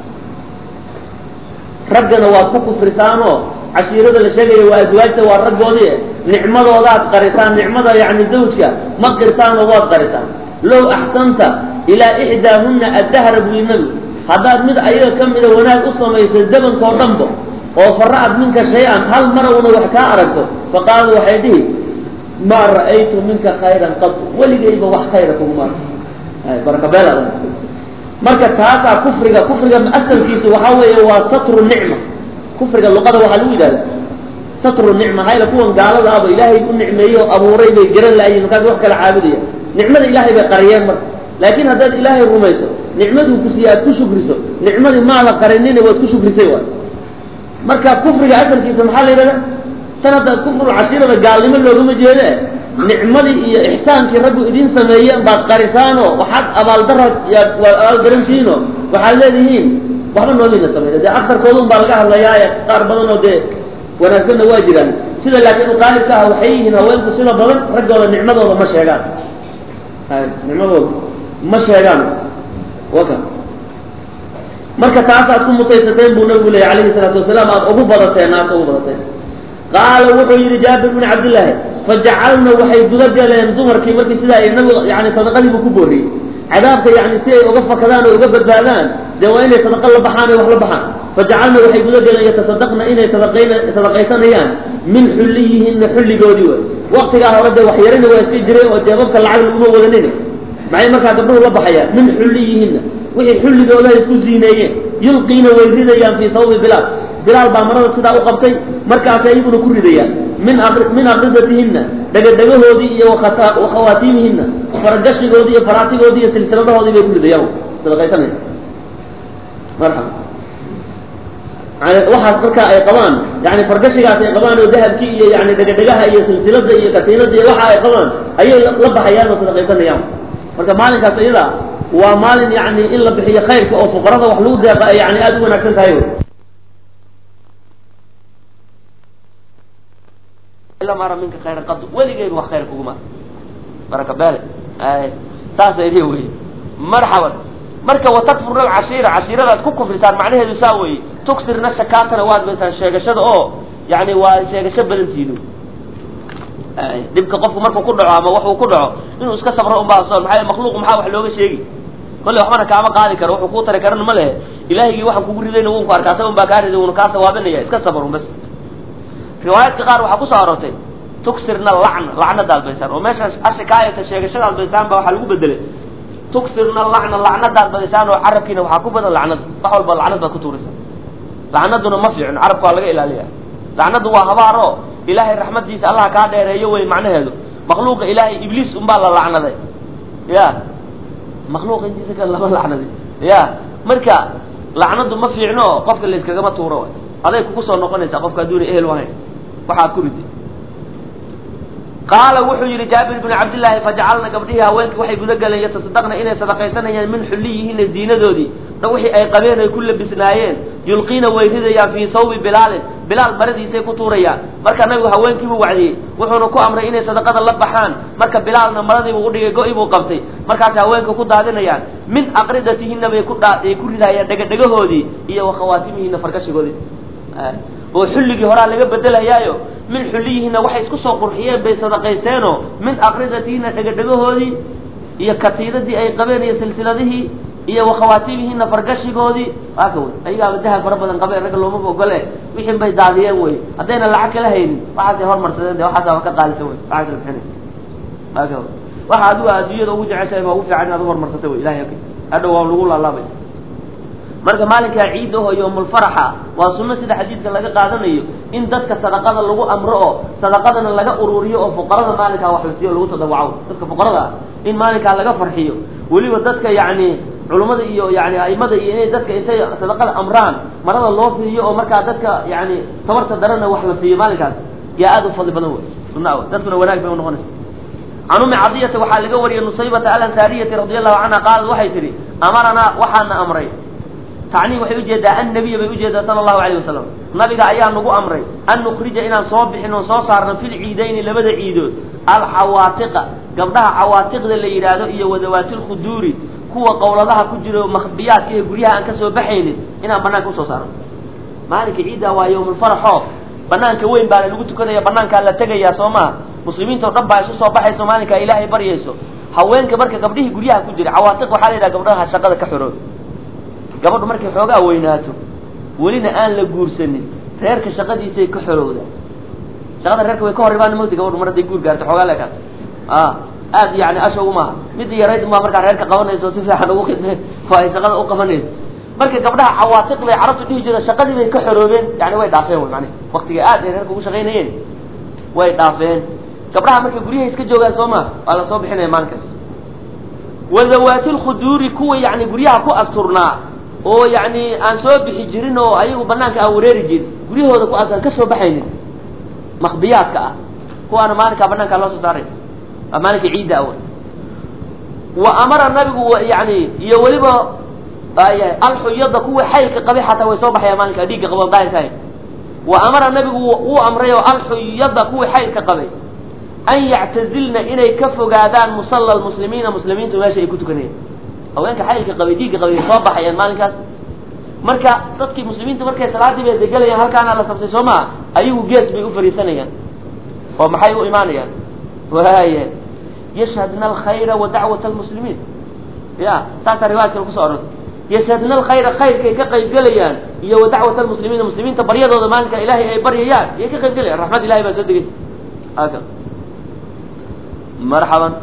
raggana waad ku kufrisaanoo cashiirada la sheegaya waa azwaajta waa raggoodii nicmadoodaad qarisaan nicmada yani zawjka ma qirtaanoo waad qarisaan low axsanta ilaa ixdaahunna addahra buu nabi haddaad mid ayaga ka mida wanaag u samayso dabankoo dhanba oo fara'ad minka shay-an hal mara una wax kaa aragto faqaala waxay dhihi maa ra'aytu minka khayran qad weligayba wax khayra kuguma arko barakabeel marka taasaa kufriga kufriga asalkiisu waxaa weeye waa satru nicma kufriga luqada waxaa lagu yidhahda satru nicma hayla kuwan gaalada aba ilaahay u nicmeeyey oo abuuray bay garan laayiin markaas wax kala caabudaya nicmada ilaahay bay qariyeen marka laakiin haddaad ilaahay rumayso nicmaduu ku siiye aad ku shukriso nicmadii maada qarinina waad ku shukrisay waay marka kufriga asalkiisa maxaa la yidhahda tan hadda kufrul cashiirada gaalnimo loogama jeede nicmadii iyo ixsaankii raggu idin sameeyeen baad qarisaano waxaad abaaldara waad abaalgarantihiino waxaad leedihiin waxba noomina sameyn dee aktarkooda un baa laga hadlayaa qaar badan oo dee wanaagsanna waa jiraan sida laakiin uqaalibka ah waxay yihiin haweenku sida badan raggooda nicmadooda ma sheegaan nicmadooda ma sheegaan waka marka taasaad ku mutaysateen buu nabigu leeyay alayhi salaatu wasalaam aad ugu badateen naarta ugu badateen qaala wuxuu yihi jaabir bin cabdillaahi fajacalna waxay guda galeen dumarkii markii sidaa ay nabigu yani sadaqadii buu ku booriyey cadaabka yani si ay uga fakadaan oo uga badbaadaan dee waa inay sadaqa la baxaan ay wax la baxaan fajacalna waxay guda galeen yatasadaqna inay sadaqayn sadaqaysanayaan min xulliyihina xulligoodii way waktigaa hore dee waxyarina waa iska jireen oo jeebabka lacag laguma wadanin maxay markaa gabdhuhu la baxayaan min xulliyihina wixii xulligooda ay isku ziineeyeen yulqiina way ridayaan fii sawbi bilaal bilaal baa marada sidaa u qabtay markaasay iyaguna ku ridayaan min min aqridatihina dhegadhegahoodii iyo wakhawaatiimihina faragashigoodii iyo faraatigoodii iyo silsiladahoodii bay ku ridayaan sadaqaysanaysa marxaba waxaas markaa ay qabaan yani fargashigaas ay qabaan oo dahabkii iyo yani dhegadhegaha iyo silsilada iyo katiinada iyo waxa ay qabaan ayay la baxayaan oo sadaqaysanayaan marka maalinkaas iyada waa maalin yani in la bixiyo khayrka oo fuqarada wax lagu deeqa ay yani aada u wanaagsan tahay lam ara minka khayran qad weligeyba wax khayr kuguma baraka bele saasa idin wey marxaban marka watakfurna alcashiira cashiiradaad ku kufritaan macnaheedu saa weeye tuksirna shakaatana waad baysaan sheegashada oo yani waa sheegasho badantiinu dhibka qofku markuu ku dhaco ama waxuu ku dhaco inuu iska sabro unbaa soon maxaa makhluuq maxaa wax looga sheegi kolley waxbana kaama qaadi karo wuxuu kuu tari karana ma lehe ilaahigii waxaan kugu ridayna wun ku arkaa saban baa kaa riday wuna kaa sawaabinaya iska sabrun bas riwaayaadka qaar waxaa kusoo aroortay tuksirna lacna lacna daalbaysaan oo meeshaas ashikaayata sheegashada albaysaan baa waxaa lagu bedelay tuksirna lacna lacna daalbadaysaan oo carabkiina waxaa ku badan lacnad wax walba lacnad baad ku tuuraysaa lacnaduna ma fiicno carabka waa laga ilaaliya lacnadu waa habaaro ilaahay raxmadiisa allah kaa dheereeyo wey macnaheedu makhluuqa ilaahay ibliis unbaa la lacnaday ya makhluuqa intiisa kale lama lacnaday ya marka lacnadu ma fiicno qofka layskagama tuuro aday kugu soo noqonaysaa qofka adduuna ehel u ahayn waxaad ku riday qaala wuxuu yihi jaabir bn cabdillaahi fajacalna gabdhihii haweenkii waxay guda galeen yatasadaqna inay sadaqaysanayaan min xulliyihina diinadoodii da wixii ay qabeen ay ku labisnaayeen yulqiina way ridayaan fii sawbi bilaalin bilaal maradiisay ku tuurayaan marka nabigu haweenkiibuu wacdiyey wuxuuna ku amray inay sadaqada la baxaan marka bilaalna maradiibuu udhigay go-i buu qabtay markaasay haweenka ku daadinayaan min aqridatihina bay ku ay ku ridayaan dhegadhegahoodii iyo wakhawaatimihina fargashigoodii oo xulligii horaa laga bedelayaayo min xulliyihina waxay isku soo qurxiyeen bay sadaqayseenoo min aqridatihina dhegadhegahoodii iyo katiidadii ay qabeen iyo silsiladihii iyo wakhawaatiimihina fargashigoodii waaka wey ayagaaba dahab fara badan qabeen ragga loomaba ogole wixin bay daadiyeen wey haddayna lacag kala haynin waxaasay hormarsadeen de waxaasa wa ka qaadisa wey lacag kala bixinay waaka wey waxa adigu adduunyada ugu jeceshahay baa ugu fiican inaad uhorumarsata wey ilahay hadhow waa lagu laalaabay marka maalinkaa ciid aho yowmulfaraxa waa sunno sida xadiidka laga qaadanayo in dadka sadaqada lagu amro oo sadaqadana laga ururiyo oo fuqarada maalinkaa wax la siiyo lagu tadawaco dadka fuqarada ah in maalinkaa laga farxiyo weliba dadka yacni culummada iyo yani aimada iyo inay dadka intay sadaqada amraan marada loo fiiriyo oo markaa dadka yani tabarta darana wax la siiyo maalinkaas yaa aada u fadli badan wey sunna wey dadkuna wanaag bay unoqonaysa can umi cadiyata waxaa laga wariyay nusaybata alansaariyati radi allahu canha qaalat waxay tihi amaranaa waxaana amray tacni waxay ujeedaa annabiya bay ujeedaa sala allahu alayh wasalam nabiga ayaa nagu amray an nukrija inaan soo bixin oon soo saarno fil ciidayni labada ciidood alxawaatiqa gabdhaha xawaatiqda la yidhaahdo iyo wadawaati lkhuduuri kuwa qowladaha ku jiro makhbiyaadka iyo guryaha aan ka soo baxaynin inaan banaanka usoo saarno maalinka ciidda waa yowmulfaraxo banaanka weyn baana lagu tukanaya banaankaa la tegayaa soo maha muslimiinta o dhan baa isu soo baxayso maalinkaa ilaahay baryayso haweenka marka gabdhihii guryaha ku jira cawaatiq waxaa la yidhaha gabdhaha shaqada ka xoroob gabadhu markay xoogaa weynaato welina aan la guursanin reerka shaqadiisay ka xorowda shaqada reerka way ka hor imaan mota gabadhu mar hadday guur gaarto xoogaa leekaas a aad yani ashogu maaha midda yarayd maa markaa reerka qabanayso si fiican ugu khidme oo ay shaqada u qabanayso marka gabdhaha cawaatiq bay carabtu dhihi jiro shaqadii bay ka xoroobeen yani way dhaafeen wy mani waktiga aad ay reerka ugu shaqaynayeen way dhaafeen gabdhaha marka guryaha iska joogaan soo maa waa la soo bixinaya maalinkaas wadawaati lkhuduuri kuwa yani guryaha ku asturnaa oo yani aan soo bixi jirin oo ayagu banaanka aan wareeri jirin guryahooda ku asaan ka soo baxaynin makbiyaadka ah kuwaana maalinkaa banaankaa loo soo saaray waa maalinka ciidda awa wa amara nabigu yani iyo weliba alxuyada kuwii xaylka qabay xataa way soo baxayaan maalinka dhiigga qabo daahirka wa amara nabigu wuu amray oo alxuyada kuwii xaylka qabay an yactazilna inay ka fogaadaan musalla lmuslimiina muslimiintu meesha ay ku tukanayaan haweenka xaylka qabay dhiigga qabay way soo baxayaan maalinkaas marka dadkii muslimiinta markay salaadii bay degelayaan halkaana la sabtay soo maa ayagu gees bay u fariisanayaan oo maxay u imaanayaan waaya yashhadna alkhayra wa dacwat almuslimiin ya saasaa riwaayad kale kusoo orortay yashhadna alkhayra khayrkay ka qaybgelayaan iyo wa dacwat almuslimiina muslimiinta baryadooda maalinka ilaahay ay baryayaan iyay ka qaybgelayaan raxmad ilahay baa soo degay aka marxaban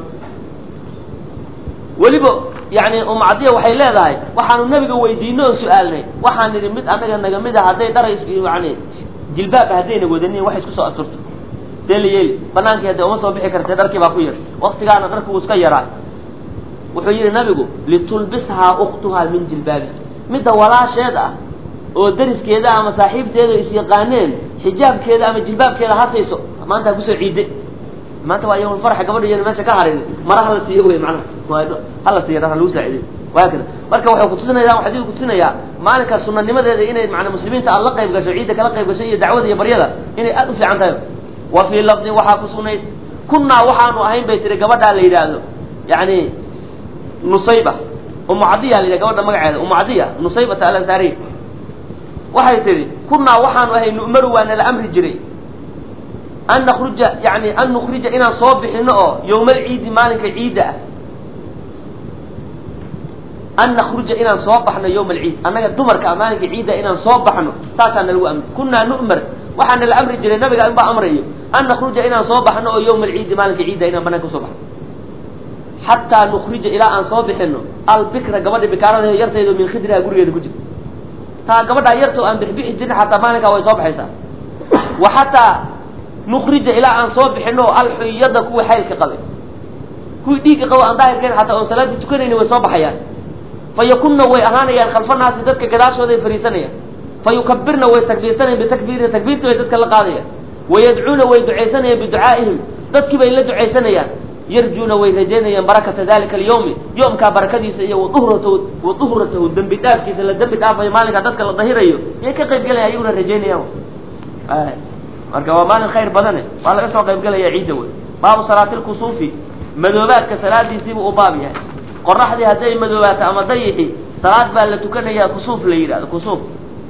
weliba yani umcadiya waxay leedahay waxaanu nabiga weydiino oo su-aalnay waxaan nidhi mid anaga naga mid a hadday dhara yani jilbaaba haddayna wadanin wax isku soo asturto see la yeeli banaankii hadde uma soo bixi kartee dharkii baa ku yar waktigaana dharki wuu iska yaraa wuxuu yidhi nabigu litulbishaa uktuhaa min jilbaabi midda walaasheed ah oo dariskeeda ama saaxiibteeda isyaqaaneen xijaabkeeda ama jilbaabkeeda hasayso maanta ha kusoo ciide maanta waa yawm farxa gabadha iyan meesha ka harin mara hala siiyo wey macnaha hala siiya dhar ha lagu saaciday waakada marka waxay kutusinaya xadiidku kutusinayaa maalinka sunanimadeeda inay maana muslimiinta aad la qayb gasho ciidda kala qayb gasho iyo dacwada iyo baryada inay aad u fiican tahay wa fii lafdin waxaa ku sugnayd kunnaa waxaanu ahayn bay tiri gabadhaa la yidhaahdo yani nusayba umu cadiya la yidhah gabadha magaceeda umu cadiya nusaybata alansaariya waxay tihi kunnaa waxaanu ahay nu'maru waa nala amri jiray an nakruja yani an nukrija inaan soo bixino oo yowmal ciidi maalinka ciidda ah an nakruja inaan soo baxno yowma alciid annaga dumarka maalinka ciidda inaan soo baxno saasaa nalagu amri kunnaa nu'mar waxaa nala amri jiray nabiga inbaa amrayo an nakruja inaan soo baxno oo yowma alciidi maalinka ciidda inaan banaan ka soo baxno xataa nukrija ilaa aan soo bixino albikra gabadha bikaarada yartaydo min khidriha gurigeeda ku jirta taa gabadhaa yarto aan bixbixi jirin xataa maalinkaa way soo baxaysaa wa xataa nukrija ilaa aan soo bixino alxuyada kuwii xaylka qabay kuwii dhiigga qabo aan daahirkeen xataa oon salaadii tukanayni way soo baxayaan fa yakunna way ahaanayaan khalfanaasi dadka gadaashooday fariisanayaan fa yukabirna way takbiirsanayaan bitakbiiri takbiirta bay dadka la qaadayaan wayadcuuna way ducaysanayaan biducaa'ihim dadkii bay la ducaysanayaan yarjuuna way rajaynayaan barakata dalika alyawmi yoomkaa barakadiisa iyo waduhratahu waduhratahu dembi dhaafkiisa la dembi dhaafayo maalinkaa dadka la dahirayo yay ka qayb gelaya ayaguna rajaynayaan marka waa maalin khayr badane waa laga soo qayb gelaya ciidda wey baabu salaati lkusuufi madoobaadka salaadiisiibuu u baab yahay qoraxdii hadday madoobaato ama dayixi salaad baa la tukanayaa kusuuf la yidhahdo kusuuf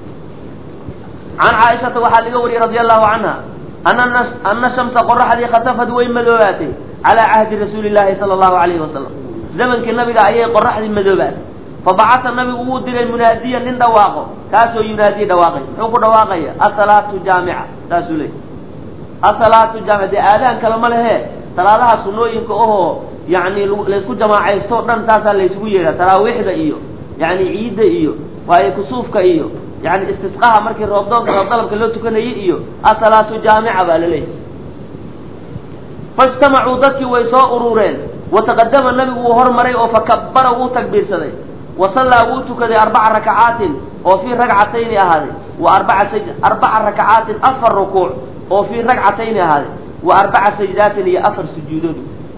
can caaishata waxaa laga wariyey radia allahu canha ana ana shamsa qoraxdii khasafad way madoobaatay calaa cahdi rasuuli llahi sala allahu alayhi wasalam zamankii nabiga ayay qoraxdii madoobaatay fabacasa nabigu wuu diray munaadiyan nin dhawaaqo kaasoo yunaadiye dhawaaqay muxuu ku dhawaaqaya asalaatu jaamica saasuu leey asalaatu jaamica dee aadaan kale ma lehe salaadaha sunooyinka ohoo yani laysku jamaacaysto dhan taasaa laysugu yeedha taraawiixda iyo yani ciidda iyo waaye kusuufka iyo yani istisqaha markii roobdoonka roobdalabka loo tukanayay iyo asalaatu jaamica baa laleeyahy faijtamacuu dadkii way soo urureen wataqadama nabigu wuu hormaray oo fakabara wuu takbiirsaday wasallaa wuu tukaday arbaca rakacaatin oo fii ragcatayni ahaaday wa arbaa arbaca rakacaatin afar rukuuc oo fii ragcatayni ahaaday wa arbaca sajdaatin iyo afar sujuudood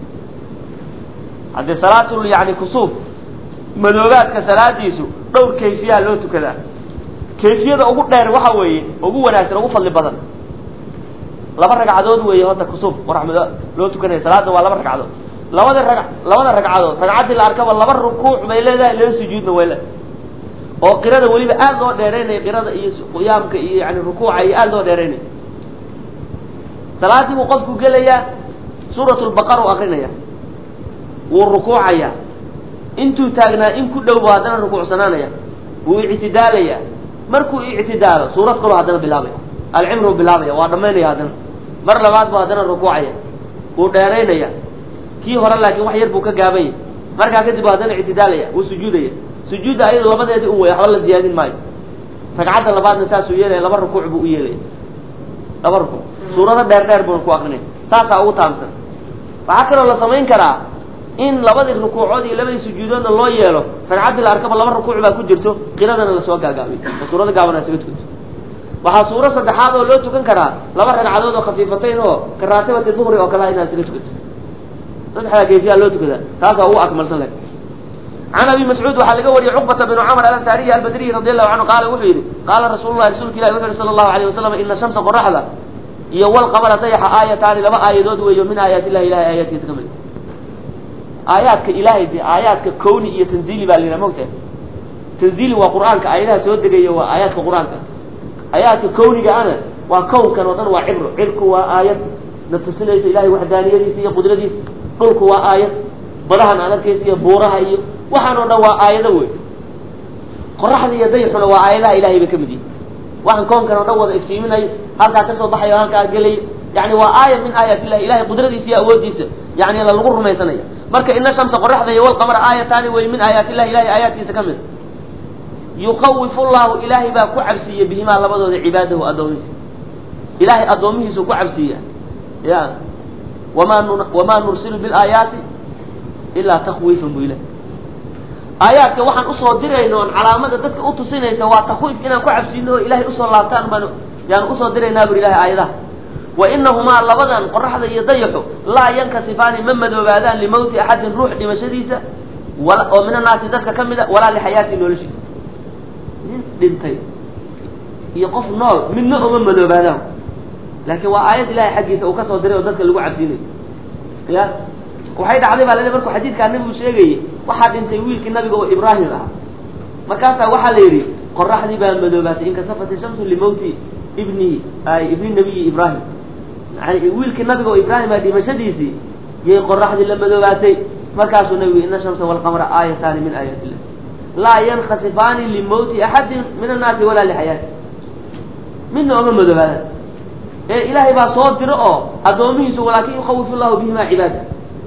haddii salaatul yani kusuuf madoobaadka salaadiisu dhowr kayfiyaa loo tukadaa kayfiyada ugu dheer waxa weeye ugu wanaagsan ugu fadli badan laba ragcadood weeye horta kusuuf waraxmado loo tukanaya salaada waa laba ragcadood labada rag labada ragcadood ragcaddii la arkaba laba rukuuc bay leedahay laba sujuudna way leedahay oo qirada weliba aad loo dheeraynaya qirada iyo qiyaamka iyo yani rukuuca iyo aad loo dheeraynaya salaadii buu qofku gelayaa suurat lbaqara u akrinaya wuu rukuucaya intuu taagnaa in ku dhow bu haddana rukuucsanaanaya wuu ictidaalaya markuu ictidaalo suurad kaloo haddana bilaabaya alcimru bilaabaya waa dhamaynaya haddana mar labaad bu haddana rukuucaya wuu dheeraynaya kii hore laakiin wax yar buu ka gaabanya markaa kadib haddana ictidaalaya wuu sujuudaya sujuudda ayado labadeedii un way waxba la ziyaadin maayo ragcadda labaadna saasuu yeelaya laba rukuuc buu u yeelaya laba rukuuc suurado dheer dheer buuna ku akrinaya saasaa ugu taamsan waxaa kaloo la samayn karaa in labadii rukuucood iyo labadii sujuudoodna loo yeelo ragcaddii la arkaba laba rukuuc baa ku jirto qiradana lasoo gaagaabiyo oo suurada gaabana isaga tukato waxaa suuro saddexaad oo loo tukan karaa laba ragcadood oo khafiifatayn oo karaatibati duhri oo kale inaad isaga tukato saddexdaa geesiyaa loo tukadaa taasaa ugu akmalsan leh can abi mascuud waxaa laga wariyey cuqbata binu camr alansaariyi albadriyi radi allahu canhu qaala wuxuu yidhi qaala rasuulu lahi rasuulka ilahi wuxu yihi sala allahu alayh wasalam ina shamsa qoraxda iyo walqamara dayaxa aayataani laba aayadood weeyo min aayaat illahi ilahay aayaadkiisa ka mid aayaadka ilaahay de aayaadka kowni iyo tanziili baa la yidhaha mogtahay tanziili waa qur-aanka aayadaha soo degaya waa aayaadka qur-aanka aayaadka kowniga ana waa kownkan oo dhan waa cibro cirku waa aayad na tusinaysa ilahay waxdaaniyadiisa iyo qudradiisa dhulku waa aayad badahan aad arkaysa iyo buuraha iyo waxaan oo dhan waa aayado wey qoraxda iyo dayaxuna waa aayadaha ilahay bay ka mid yihin waxaan koonkan oo dhan wada iftiiminayo halkaa kasoo baxayo halkaa gelay yani waa aaya min aayaat illahi ilahay qudradiisa iyo awoodiisa yani la lagu rumaysanaya marka ina shamsa qoraxda iyo walqamara aayataani wey min aayaat illahi ilahay aayaadkiisa ka mid yukawifu llahu ilaahay baa ku cabsiiya bihimaa labadooda cibaadahu addoomihiisa ilahay addoomihiisu ku cabsiiya ya wamaa nu wamaa nursilu bilaayaati ilaa takwiifan bu ilah aayaadka waxaan usoo dirayno on calaamada dadka utusinaysa waa takwiif inaan ku cabsiino oo ilahay usoo laabtaan baan yaan usoo diraynaa buri ilahay aayadaha wa inahumaa labadan qoraxda iyo dayaxu laa yankasifaani ma madoobaadaan limawti axadin ruux dhimashadiisa oo min annaasi dadka ka mida walaa lixayaati noloshiisa nin dhintay iyo qof nool midna uma madoobaadaan laakiin waa aayad ilahay xaggiisa uu kasoo diray oo dadka lagu cabsiinayo ya waxay dhacday baa lale markuu xadiidkaa nabigu sheegayey waxaa dhintay wiilkii nabiga oo ibraahim ahaa markaasaa waxaa la yidhi qoraxdii baa madoobaatay inkasafat shamsu limawti ibnihi ay ibni nabiyi ibraahim yani wiilkii nabiga oo ibraahim a dhimashadiisii yay qoraxdii la madoobaatay markaasuu nabigu ina shamsa walqamra aayataani min aayaat illah laa yankasifaani limawti axadin min annaasi walaa lixayaati midna oma madoobaadaan ee ilaahay baa soo diro oo addoomihiisu walaakin yukawifu llahu bihima cibaada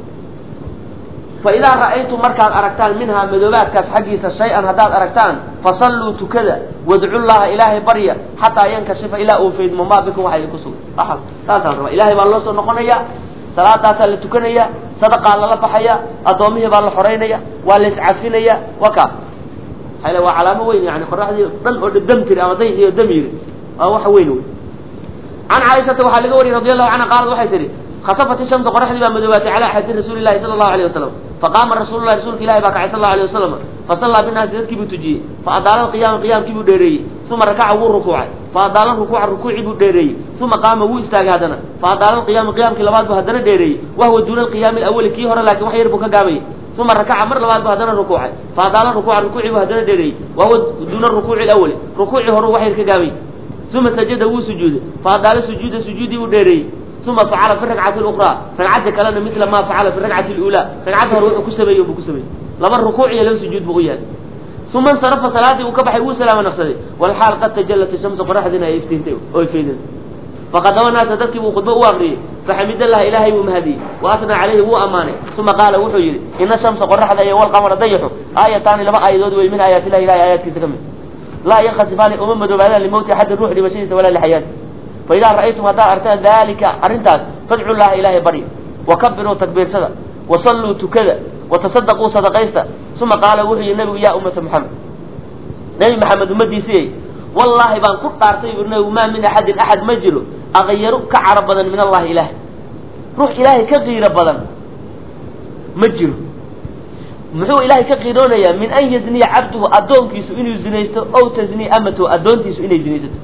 faidaa ra'aytum markaad aragtaan minhaa madoobaadkaas xaggiisa shay-an haddaad aragtaan fasalluu tukada wadcu llaha ilaahay barya xataa yankashifa ilaa uu faydmo maa bikum waxa idinku sugan a saasaan rabaa ilahay baa loo soo noqonaya salaadaasaa la tukanaya sadaqaa lala baxaya addoomihii baa la xoraynaya waa la iscafinaya wa kaas maxaa waa calaamo weyn yani qoraxdii dhan oo dam tiri ama dayxii oo dam yiri waa wax weyn wey can caaishata waxaa laga wariyey radi allahu canha qaalad waxay tihi khasafat ishamsu qoraxdii baa madoobaatay calaa axadi rasuuli llahi sala allahu alayh wasalam faqaama rasuulullahi rasuulka ilahi baa kacay sal allahu alayh wasalam fasallaa binaasi dadkii buu tujiyey faadaala alqiyaama qiyaamkii buu dheereeyey uma rakaca wuu rukuucay faadaala rukuuca rukuucii buu dheereeyey uma qaama wuu istaagay haddana faadaala alqiyaama qiyaamkii labaad buu haddana dheereeyey wahuwa duuna alqiyaami alawali kii hore laakin wax yar buu ka gaabayay uma rakaca mar labaad buu haddana rukuucay faadaala rukuuca rukuucii buu haddana dheereeyey wahuwa duuna rukuuci alawali rukuucii hore wax yar ka gaabayay uma sajada wuu sujuuday faadaala sujuuda sujuudii buu dheereeyey uma facala fi rakcati lukraa ragcadda kalena mila ma facala fi rakcati lulaa ragcadda hore wuxuu ku sameeyey buu ku sameeyey laba rukuuc iyo laba sujuud buu u yahay uma insarafa salaadii uu ka baxay wuu salaama naqsaday walxaal qad tajallat ishamsu qoraxdiina ay iftiintay oo ifeydeen faqadama naasa dadkii buu khudbo u akriyey faxamidallaha ilaahay wuu mahadiyey wa asnaa calayhi wuu ammaanay uma qaala wuxuu yidhi ina shamsa qoraxda iyo walqamara dayaxu aayataani laba aayadood wey min aayaat illahi ilahay aayaadkiisa ka mid laa yankasifaani uma madoobaadaan limawti axadin ruux dhimashadiisa walaa lixayaati faidaa ra'aytum haddaad artaan dalika arrintaas fadcu llaha ilaahay barya wakabiruu takbiirsada wasalluu tukada watasadaquu sadaqaysta uma qaala wuxuu yihi nabigu yaa ummata maxamed nebi maxamed ummadiisiyey wallaahi baan ku dhaartay buri nabigu maa min axadin axad ma jiro aqyaru ka caro badan min allahi ilaah ruux ilaahay ka qiiro badan ma jiro muxuu ilaahay ka qiiroonayaa min an yazniya cabduhu addoonkiisu inuu zinaysto ow tasniya amatahu addoontiisu inay zinaysato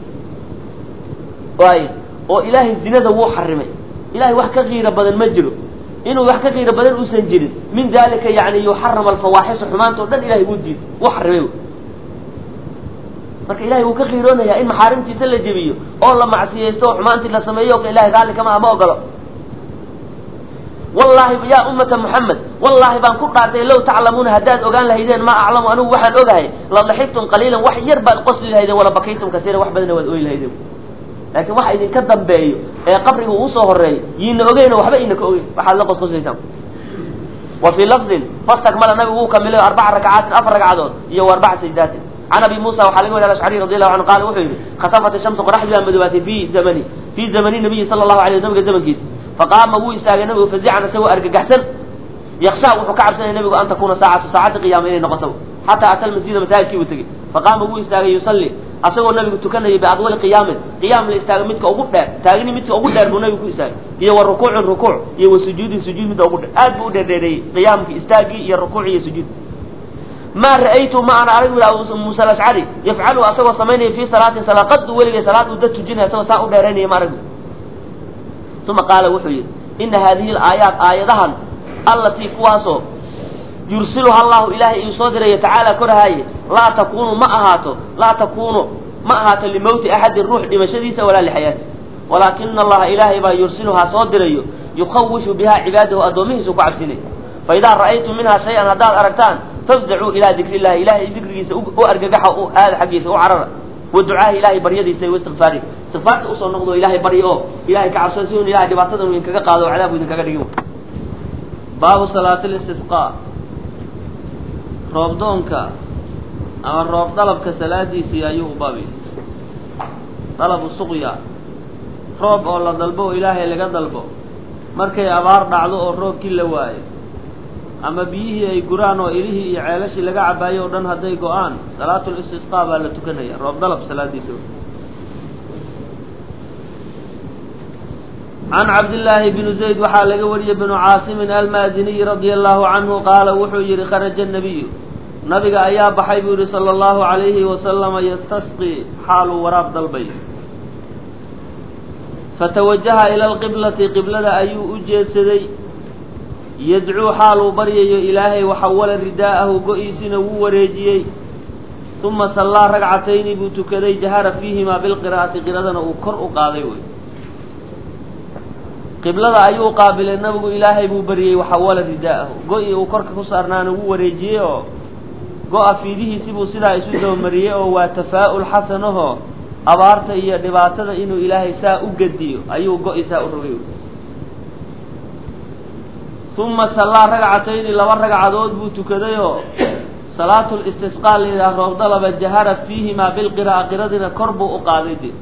waay oo ilaahay zinada wuu xarimay ilahay wax ka qiiro badan ma jiro inuu wax ka qiiro badan uusan jirin min dalika yani yuxarama alfawaaxisha xumaanta o dhan ilahay wuu diid wuu xarimay marka ilahay wuu ka qiiroonayaa in maxaarimtiisa la jebiyo oo la macsiyaysto oo xumaantii la sameeyo o ilahay raalli kama ama ogolo wallahi yaa ummata muxamed wallahi baan ku dhaartay low taclamuuna haddaad ogaan lahaydeen maa aclamu anigu waxaan ogahay la daxigtum qaliilan wax yar baad qosli lahaydeen wala bakaytum kasiira wax badana waad ooyi lahaydeen laakiin waxa idinka dambeeyo ee qabriga uu usoo horeeyo yiina ogeyno waxba iina ka ogeyn waxaad la qosqosaysaan wa fii lafdin fastakmala nabigu wuu kamilay arbaca rakcaatin afar ragcadood iyo wa arbaca sajdaatin can abi muusa waxaa laga wariy ashcari radi allahu canhu qaala wuxuu yidhi khasafat ishamsu qoraxdii baa madoobaatay fi zamani fii zamani nabiyi sala allahu alay nabiga zamankiisa faqaama wuu istaagay nabigu fazican isagoo argagaxsan yakshaa wuxuu ka cabsanaya nabigu an takuna saacatu saacadda qiyaama inay noqoto xataa ata almasjida masaajidkii buu tegey faqaama wuu istaagay yusalli asagoo nabigu tukanayay biadwali qiyaamin qiyaam la istaago midka ugu dheer taagni midka ugu dheer buu nabigu ku istaagay iyo wa rukuucin rukuuc iyo wa sujuudin sujuud midda ugu dheer aad buu u dheerdheereeyey qiyaamkii istaagii iyo rukuuci iyo sujuud maa ra'aytu ma ana arag bu musa alashcari yafcalu asagoo samaynaya fii salaatin salaaqadu weligay salaad uu dad tujinaya asagoo saa u dheeraynaya ma arag uma qaala wuxuu yidhi ina haadihi alaayaat aayadahan allatii kuwaasoo yursiluha allahu ilaahay iyuu soo diraya tacaala korahaaye laa takunu ma ahaato laa takunu ma ahaato limowti axadin ruux dhimashadiisa walaa lixayaati walaakina allaha ilaahay baa yursiluhaa soo dirayo yukhawishu bihaa cibaadahu addoomihiisu ku cabsinay faidaa ra'aytum minhaa shay-an haddaad aragtaan fafzacuu ilaa dikri illahi ilahay dikrigiisa u argagaxa u aada xaggiisa u carara wa ducaahi ilahay baryadiisa iyo istikfaari istikfaarta usoo noqdo ilahay baryo oo ilahay ka cabsan si un ilahay dhibaatadan uu idinkaga qaado o cadaab u idinkaga dhigin baabu salaati listisqaa roobdoonka ama roob dalabka salaadiisii ayuu u baabiyey dalabu suqya roob oo la dalbo oo ilaahay laga dalbo markay abaar dhacdo oo roobkii la waayo ama biyihii ay guraan oo ilihii iyo ceelashii laga cabaayo o dhan hadday go-aan salaatul istisqaa baa la tukanaya roob dalab salaadiisa can cabdillaahi bni zayd waxaa laga wariyey bnu caasimin almaadiniy radia allahu canhu qaala wuxuu yihi kharaja nabiyu nabiga ayaa baxay buu yihi sala allahu alayhi wasalama yastasqii xaaluu waraab dalbay fatawajaha ila alqiblati qiblada ayuu u jeedsaday yadcuu xaaluu baryayo ilaahay waxawala ridaa'ahu go-iisina wuu wareejiyey uma sallaa ragcatayni buu tukaday jahara fiihimaa bilqiraa'ati qiradana uu kor u qaaday wey qiblada ayuu qaabilay nabigu ilaahay buu baryey waxawala ridaa'ahu go-i uu korka ku saarnaana wuu wareejiyey oo go-a fiidihiisi buu sidaa isu dabamariyey oo waa tafaa'ul xasanaho abaarta iyo dhibaatada inuu ilaahay saa u gediyo ayuu go-i saa u rogay uma sallaa ragcatayni laba ragcadood buu tukadayoo salaatul istisqaa la yidhaha roob dalaba jahara fiihimaa bilqira'a qiradina kor buu u qaaday de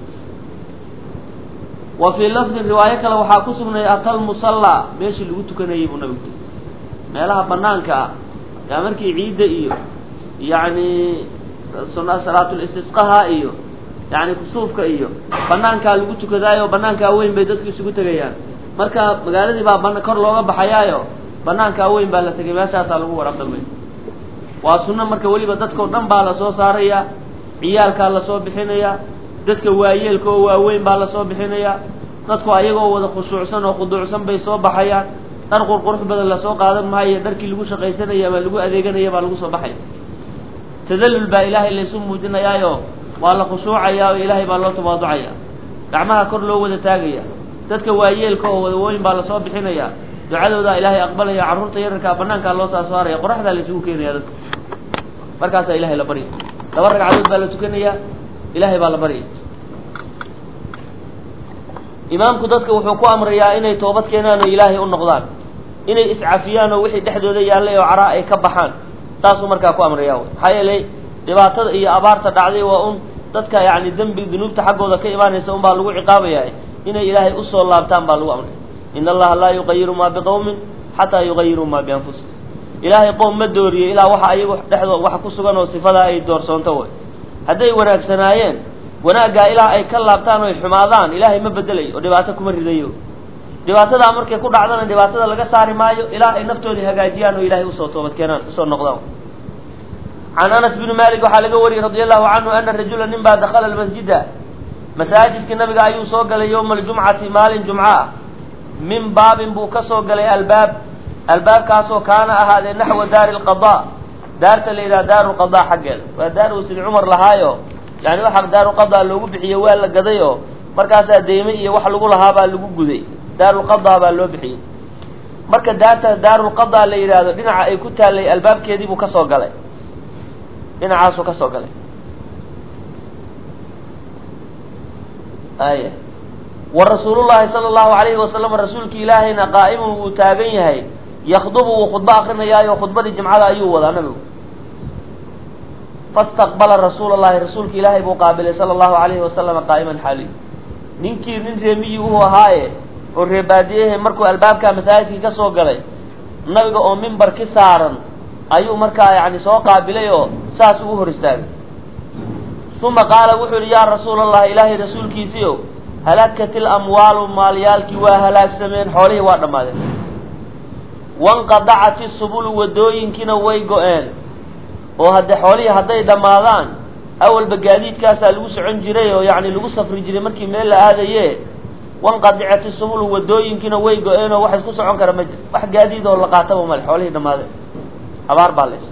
wa fii lafdin riwaayo kale waxaa ku sugnay atal musallaa meeshii lagu tukanayay buu nabigu tiri meelaha banaanka ah yaa markii ciidda iyo yacni salaatul istisqaha iyo yacni kusuufka iyo banaankaa lagu tukadaayo banaankaa weyn bay dadku isugu tegayaan marka magaaladii baa ban kor looga baxayaayo banaankaa weyn baa la tegay meeshaasaa lagu waraab dalbay waa sunno marka weliba dadkao dhan baa lasoo saaraya ciyaalkaa lasoo bixinaya dadka waayeelka oo waaweyn baa lasoo bixinaya dadku ayagoo wada khushuucsan oo khuduucsan bay soo baxayaan dhar qurqurux badan lasoo qaadan maayo dharkii lagu shaqaysanaya ama lagu adeeganaya baa lagu soo baxaya tadallul baa ilaahay laysu muujinayaayo waa la khushuucayaa oo ilaahay baa loo tawaaducaya gacmaha kor loo wada taagaya dadka waayeelka oo wadawooyin baa lasoo bixinaya ducadoodaa ilaahay aqbalaya carruurta yararkaa banaankaa loo saa saaraya qoraxdaa laysugu keenaya dadka markaasaa ilahay la barya laba ragcadood baa la tukanaya ilahay baa la baryay imaamku dadka wuxuu ku amrayaa inay toobad keenaan oo ilaahay u noqdaan inay iscafiyaan oo wixii dhexdooda yaallay oo caraa ay ka baxaan saasuu markaa ku amraya maxaa yeelay dhibaatada iyo abaarta dhacday waa un dadka yani dembi dunuubta xaggooda ka imaanaysa un baa lagu ciqaabaya inay ilaahay usoo laabtaan baa lagu amray in allaha laa yuqayiru maa biqawmin xataa yuqayiruu maa bianfusihim ilaahay qoom ma dooriyo ilaa waxa ayagu dhexdooda wax ku sugan oo sifadaa ay doorsoonto way hadday wanaagsanaayeen wanaaggaa ilaa ay ka laabtaan oo ay xumaadaan ilaahay ma bedelayo oo dhibaato kuma ridayo dhibaatadaa markay ku dhacdana dhibaatada laga saari maayo ilaa ay naftoodii hagaajiyaan oo ilaahay usoo toobad keenaan usoo noqdaan can anas bni malik waxaa laga wariyey radi allahu canhu ana rajula nin baa dakala almasjida masaajidkii nabiga ayuu soo galay yowma aljumcati maalin jumco ah min baabin buu ka soo galay albaab albaabkaasoo kaana ahaadee naxwa daari lqada daarta la yidhaha daaru lqada xaggeeda waa daar uu sidi cumar lahaayo yani waxaa daaru qada loogu bixiye waa la gaday oo markaasaa deyme iyo wax lagu lahaa baa lagu guday daarulqada baa loo bixiyey marka daarta daarulqada la yidhaahdo dhinaca ay ku taallay albaabkeedii buu kasoo galay dhinacaasuu ka soo galay aya wa rasuulullahi sala allahu alayhi wasalam rasuulki ilaahayna qaa'imun wuu taagan yahay yakdubu wuu khudbo akrinayaayo khudbadii jimcada ayuu wadaa nabigu fastaqbala rasuula allahi rasuulka ilaahay buu qaabilay sala allahu alayhi wasalama qaa'iman xaali ninkii nin reemiyi uhu ahaaye oo reebaadiyahe markuu albaabka masaajidkii ka soo galay nabiga oo mimbar ki saaran ayuu markaa yani soo qaabilay oo saas ugu hor istaagay uma qaala wuxuu yihi yaa rasuula allah ilaahay rasuulkiisiiow halakat ilamwaalu maalyaalkii waa halaagsameen xoolihii waa dhammaadeen wanqadacat isubulu wadooyinkiina way go-een oo haddee xoolihii hadday dhammaadaan awalba gaadiidkaasaa lagu socon jiray oo yacni lagu safri jiray markii meel la aadaye wanqadicat isubulu wadooyinkiina way go-een oo wax isku socon kara ma jir wax gaadiid oo la qaataba male xoolihii dhammaadeen abaar baa leys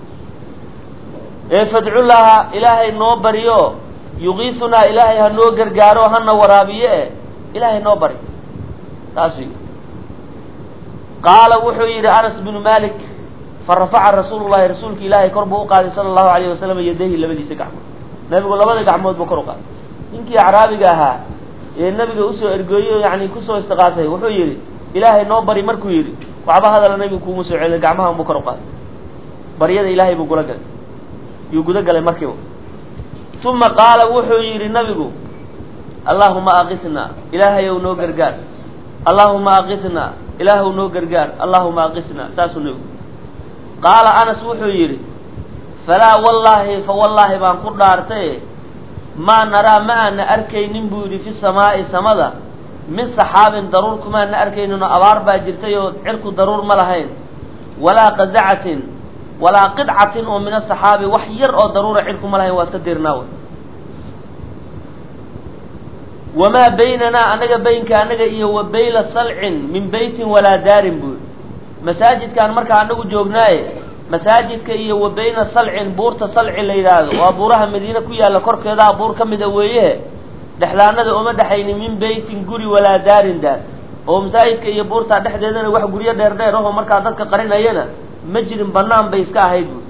ee fadcullaha ilaahay noo bariyo yugiisunaa ilaahay ha noo gargaaro hana waraabiye e ilaahay noo bari taas wy qaala wuxuu yidhi anas binu malik farafaca rasuulu llahi rasuulka ilaahay kor buu uqaaday sala allahu alayhi wasalam yadayhi labadiisa gacmood nabigu labada gacmood buu kor uqaaday ninkii acraabiga ahaa ee nabiga usoo ergooyey o yani kusoo istiqaasay wuxuu yidhi ilaahay noo bari markuu yidhi waxba hadala nabigu kuuma soo celin gacmaha unbuu kor uqaaday baryada ilaahay buu gula galay yuu guda galay markiiba uma qaala wuxuu yidhi nabigu allaahuma aqisna ilaahay ow noo gargaar allaahuma aqisna ilaahw noo gargaar allaahuma aqisna saasuu nabigu qaala anas wuxuu yidhi falaa wallaahi fa wallaahi baan ku dhaartay maa naraa ma aana arkaynin buu yidhi fi samaa'i samada min saxaabin daruur kumaana arkaynin oo abaar baa jirtay oo cirku daruur ma lahayn walaa qadacatin walaa qidcatin oo min asaxaabi wax yar oo daruura cirku ma lahayn waa iska dirnaawe wamaa baynanaa anaga baynka anaga iyo wa bayla salcin min beytin walaa daarin buu masaajidkaan markaa anagu joognaaye masaajidka iyo wa bayna salcin buurta salci la yidhaahdo waa buuraha madiine ku yaalla korkeedaa buur ka mida weeye dhexdaanada uma dhexaynin min beytin guri walaa daarin daar oo masaajidka iyo buurtaa dhexdeedana wax guryo dheer dheer ahoo markaa dadka qarinayana ma jirin banaan bay iska ahayd bu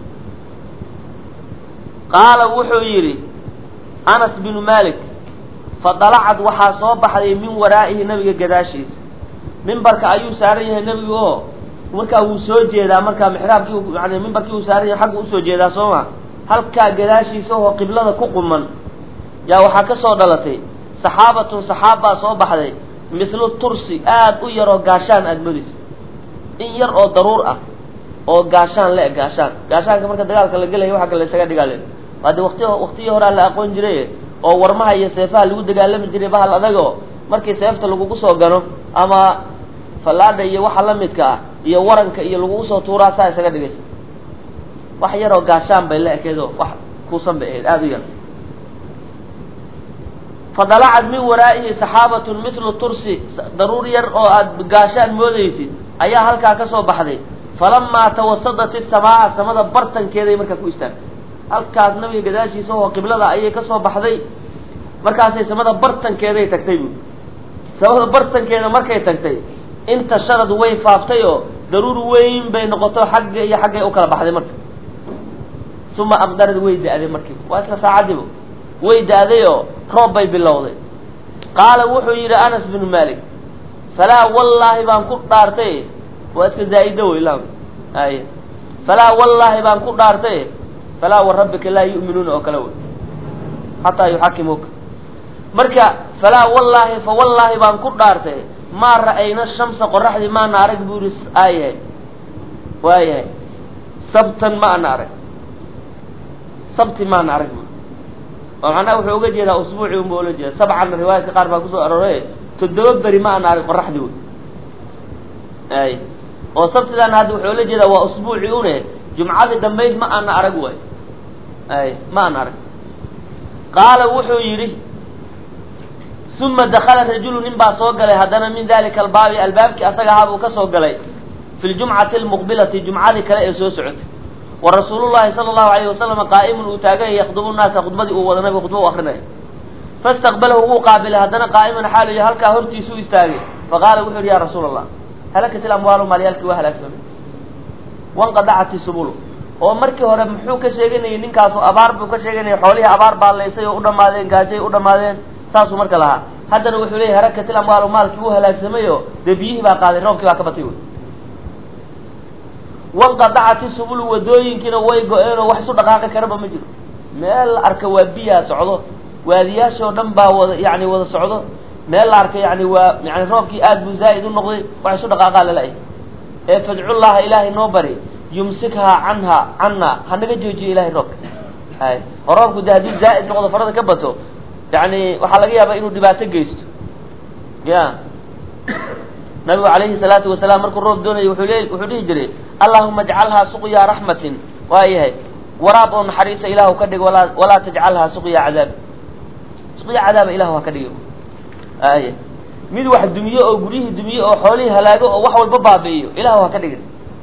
qaala wuxuu yidhi anas binu malik fadalacad waxaa soo baxday min waraa'ihi nabiga gadaashiisa mimbarka ayuu saaran yahay nebigu oo markaa wuu soo jeedaa markaa mixraabkii yani mimbarkii uu saaran yahay xaggu usoo jeedaa soo ma halkaa gadaashiisa oo qiblada ku quman yaa waxaa ka soo dhalatay saxaabatun saxaab baa soo baxday mislu tursi aad u yaroo gaashaan aada modis in yar oo daruur ah oo gaashaan le gaashaan gaashaanka marka dagaalka la gelaya waxa kale isaga dhigaale hade wati waktiyii horaa la aqoon jiray oo warmaha iyo seefaha lagu dagaalami jiray bahal adago markii seefta lagugu soo gano ama fallaadha iyo waxa la midka ah iyo waranka iyo lagugu soo tuuraa saa isaga dhigaysa wax yaroo gaashaan bay la ekeedo wax kuusan bay ahayd aada u yar fadalacad min waraa'ihi saxaabatun mislu tursi daruur yar oo aada gaashaan moodaysid ayaa halkaa ka soo baxday falamaa tawasadat isamaa samada bartankeeday markaa ku istaagtay halkaas nabiga gadaashiisa oo qiblada ayay ka soo baxday markaasay samada bartankeeday tagtay bu samada bartankeeda markay tagtay inta sharad way faaftay oo daruur weyn bay noqoto xagga iyo xaggay u kala baxday marka uma aqdarad way da-day markiiba waa isla saacadiiba way da-day oo roob bay bilowday qaala wuxuu yidhi anas binu malik falaa wallaahi baan ku dhaartay waa iska zaa-ida wey la ay falaa wallaahi baan ku dhaartay falaa warabbika laa yu'minuuna oo kale wey xataa yuxakimuuka marka falaa wallaahi fa wallaahi baan ku dhaartay maa ra'ayna shamsa qoraxdii maana arag buu yihi aayahay waayahay sabtan ma ana arag sabti maana arag bu oo macnaha wuxuu uga jeedaa usbuuci unba ula jeeda sabcan riwaayadka qaar baa kusoo arooray toddoba beri ma ana arag qoraxdii wey ay oo sabtidaana hadda wuxuu la jeedaa waa usbuuci une jumcadii dambayd ma ana arag way ay ma ana arag qaala wuxuu yidhi uma dakala rajulu nin baa soo galay haddana min dalika albaabi albaabkii asaga ahaa buu ka soo galay fi ljumcati almuqbilati jumcadii kale ee soo socotay wa rasuulu llahi sala allahu alayhi wasalama qaa'imun uu taagan yahay yakdubu naasa khudbadii uu wada nabiga khudba u akrinaya fastaqbalahu wuu qaabilay haddana qaa'iman xaalu yahay halkaa hortiisu u istaagay faqaala wuxu yidhi ya rasuula allah halakat ilamwaalu maalyaalkii waa halaagsamay wanqadacat isubulu oo markii hore muxuu ka sheeganayay ninkaasu abaar buu ka sheeganayay xoolihii abaar baa laysay oo u dhamaadeen gaajay u dhamaadeen saasuu marka lahaa haddana wuxuu leeyahy halakat ilamwaalu maalkii wuu halaagsamay oo dee biyihii baa qaaday roobkii baa ka batay wey wanqadacat isubulu wadooyinkiina way go-een oo wax isu dhaqaaqi karaba ma jiro meel la arka waa biyaa socdo waadiyaasha oo dhan baa wada yani wada socdo meel la arka yani waa yani roobkii aad buu zaa'id u noqday wax isu dhaqaaqaa lala-ay ee fadcullaha ilaahay noo bari yumsikhaa canha canna hanaga joojiyo ilahay roobka hay oo roobku de haddii zaa'id noqdo farada ka bato yani waxaa laga yaabaa inuu dhibaato geysto ya nabigu calayhi salaatu wasalaam markuu roob doonayo wuxuu le wuxuu dhihi jiray allahuma ajcalhaa suqyaa raxmatin waayahay waraab oo naxariisa ilahu ka dhig walaa walaa tajcalhaa suqya cadaab suqya cadaaba ilahu ha ka dhigi aya mid wax dumiye oo guryihii dumiye oo xoolihii halaago oo wax walba baabi'iyo ilahu ha ka dhigin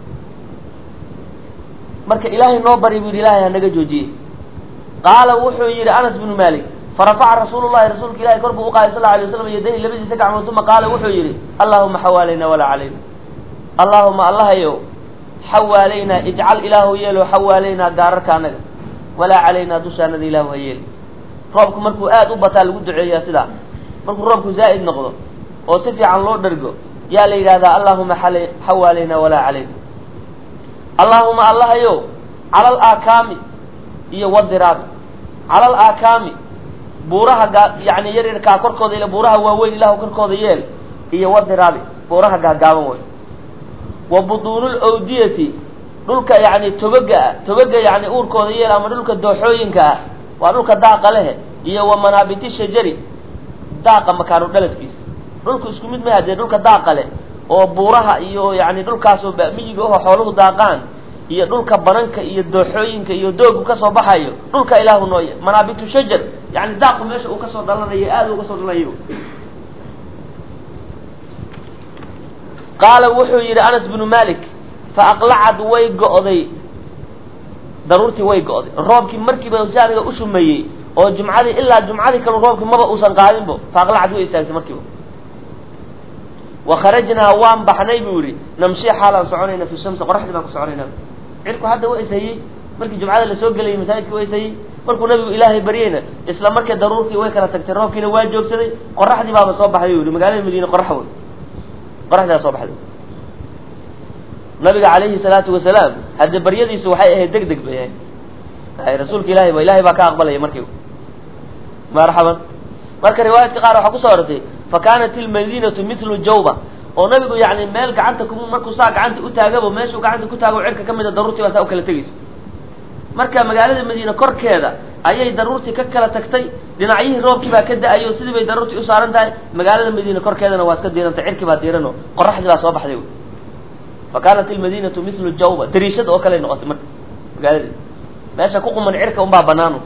marka ilaahay noo bari bu yidhi ilahay hanaga joojiye qaala wuxuu yidhi anas bnu malik farafaca rasuulu llahi rasuulka ilahi kor buu uqaaday sal lla alay waslam yadayhi labadiisa gacmood uma qaala wuxuu yidhi allahuma xawaalayna walaa calayna allahuma allahayow xawaalaynaa ijcal ilaahu yeelo xawaalaynaa gaararka anaga walaa calaynaa dushaanada ilaahu ha yeeli roobku markuu aad u bataa lagu duceeyaa sidaa markuu roobku zaa'id noqdo oo si fiican loo dhergo yaa la yidhahdaa allahuma xawaalaynaa walaa calayna allaahuma allahayow cala alaakaami iyo wadiraabi cala alaakaami buuraha gaa yani yaryarkaa korkooda ila buuraha waaweyn ilahu korkooda yeel iyo wadiraabi buuraha gaagaaban wey wa buduunul awdiyati dhulka yani togaga ah togaga yani uurkooda yeel ama dhulka dooxooyinka ah waa dhulka daaqa lehe iyo wa manaabiti shajari daaqa makaanu dhaladkiisa dhulku isku mid maha dee dhulka daaqa leh oo buuraha iyo yani dhulkaasoo miyiga oho xooluhu daaqaan iyo dhulka bananka iyo dooxooyinka iyo doogu kasoo baxayo dhulka ilaahu nooye manaabitu shajar yani daaqu meesha uu kasoo dhalanayo aada uga soo dhalanayo qaala wuxuu yidhi anas bnu malik fa aqlacad way go'day daruurtii way go'day roobkii markiiba saaniga u shumeeyey oo jumcadii ilaa jumcadii kalu roobkii maba uusan qaadinbo fa aqlacad way istaagtay markiiba wa kharajnaa waan baxnay buu yidhi namshi xaalaan soconayna fi shamsi qoraxdii baan ku soconayna cirku hadda wa ishayey markii jumcada lasoo gelayay masaajidka wa ishayey markuu nabigu ilaahay baryeyna isla markii daruurtii way kala tagtay roobkiina waa joogsaday qoraxdii baaba soo baxday u yihi magaalada madiine qorax wey qoraxdaa soo baxday nabiga calayhi salaatu wasalaam hadde baryadiisu waxay ahayd deg deg bay ahayd rasuulka ilahay ba ilahay baa ka aqbalaya markiiba marxaban marka riwaayadka qaar waxaa kusoo orortay fa kaanat ilmadinatu mitlu jawba oo nabigu yani meel gacanta ku markuu saa gacanta u taagabo meeshuu gacanta ku taago cirka ka mida daruurtii baa saa u kala tegeysa marka magaalada madiine korkeeda ayay daruurtii ka kala tagtay dhinacyihii roobkii baa ka da-ayo sidii bay daruurtii u saaran tahay magaalada madiine korkeedana waa iska diirantay cirkii baa diirano qoraxdii baa soo baxday fa kaanat ilmadinatu mitlu jawba dariishada oo kale noqotay marka magaalada meesha ku quman cirka unbaa banaano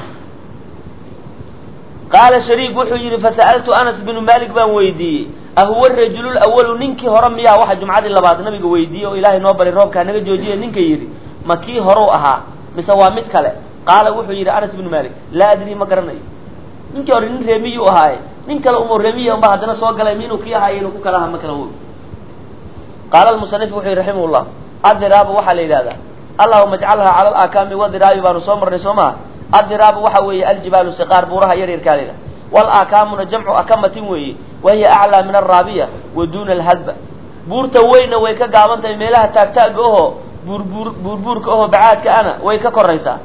qaala shariik wuxuu yidhi fasa'altu anas binu malik baan weydiiyey ahuwa rajulu lawalu ninkii hore miyaa waxa jumcadii labaad nabiga weydiiyey oo ilaahay noo baray roobkaa naga joojiya ninka yidhi ma kii horeu ahaa mise waa mid kale qaala wuxuu yidhi anas binu malik laa adrii ma garanayo ninkii hore nin reemiyuu ahaaye nin kale umo reemiya unba haddana soo galay minuu kii ahaaye inuu ku kala aha ma kala wo qaala almusanif wuxuu yihi raximah llah adiraabu waxaa la yidhahdaa allahuma ajcalha cala alaakaami wadiraabi baanu soo marnay soo maha adiraabu waxa weeye aljibaalu siqaar buuraha yaryarkaa layidhaha walaakaamuna jamcu akamatin weeye wahiya aclaa min alraabiya wa duuna alhadba buurta weynna way ka gaaban tahay meelaha taagtaaga oho buurbuur buurbuurka oho bacaadka ana way ka koraysaa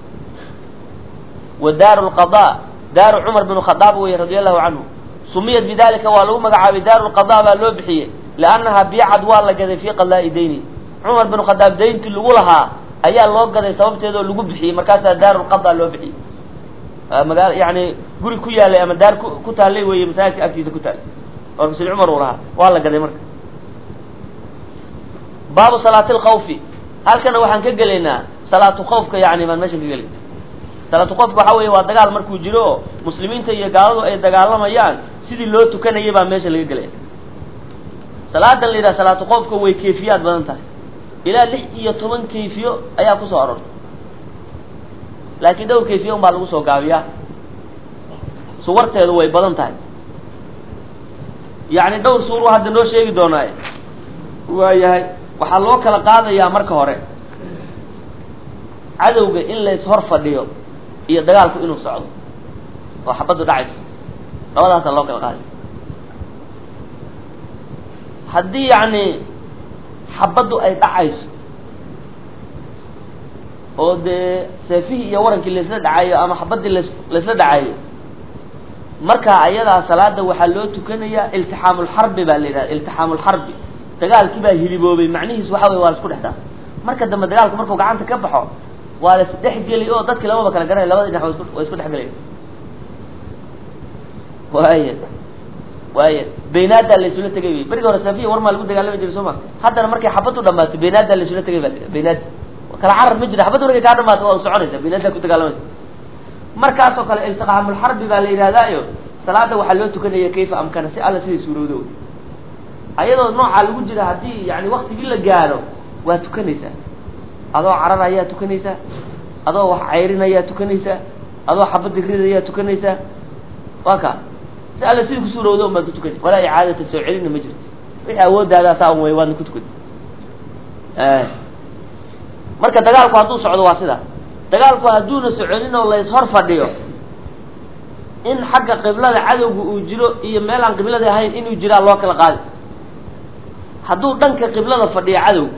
wa daaru lqada daaru cumar binu khadaab weye radia allahu canhu sumiyat bidalika waa lagu magacaabay daaru lqada baa loo bixiyey liannaha biicad waa la gaday fii qadaa'i dayni cumar binu khadaab dayntii lagu lahaa ayaa loo gaday sababteedoo lagu bixiyey markaasaa daaru lqada loo bixiyey magaa yani guri ku yaalay ama daar ku ku taallay weeye masaajidka agtiisa ku taallay oo sid cumar uu lahaa waa la gaday marka baabu salaati lkhawfi halkana waxaan ka gelaynaa salaatu khawfka yani baan meeshan ka gelay salaatu khawfka waxa weeye waa dagaal markuu jiro oo muslimiinta iyo gaaladu ay dagaalamayaan sidii loo tukanayay baa meesha laga gelaya salaadan la yidhaha salaatu khawfka way kayfiyaad badan tahay ilaa lix iyo toban kayfiyo ayaa kusoo arortay laakiin dhowr kayfiya un baa lagu soo gaabiyaa suwarteedu way badan tahay yacni dhowr suuruu hadda noo sheegi doonaaye waayahay waxaa loo kala qaadayaa marka hore cadowga in la ishor fadhiyo iyo dagaalku inuu socdo oo xabaddu dhacayso labadaasaa loo kala qaadaya haddii yacni xabaddu ay dhacayso oo dee seefihii iyo warankii laisla dhacayo ama xabaddii las laisla dhacayo markaa ayadaa salaada waxaa loo tukanayaa iltixaamulxarbi baa la yidhahda iltixaamulxarbi dagaalkii baa hiliboobay macnihiis waxa wey waa la isku dhex daa marka dambe dagaalku markuu gacanta ka baxo waa la isdhexgeli oo dadkii lamaba kala garanay labada dhinac wa isku waa isku dhexgelaya waaya waaya baynaadaa la isula tegay wey berigi hore safiya war maa lagu dagaalami jiray soo ma haddana markay xabaddu dhamaato baynaadaa la isula tegay ba baynaada kala carar ma jira xabaddu markay kaa dhamaato waa soconaysa baynaadaa ku dagaalamaysa markaas oo kale iltiqaamulxarbi baa la yidhahdaayo salaada waxaa loo tukanaya kayfa amkana si alla siday suurowdo ayadoo noocaa lagu jira haddii yani waktigii la gaaro waa tukanaysaa adoo carar ayaa tukanaysaa adoo wax cayrin ayaa tukanaysaa adoo xabadda rid ayaa tukanaysaa waa ka si alla sidii ku suurowdo un baad ku tukanay walaa icaadata soo celina ma jirto wixii awoodaadaa saa un way waadna ku tukan marka dagaalku hadduu socdo waa sida dagaalku hadduuna soconin oo la ishor fadhiyo in xagga qiblada cadowga uu jiro iyo meel aan qiblada ahayn inuu jiraa loo kala qaadi hadduu dhanka qiblada fadhiyo cadow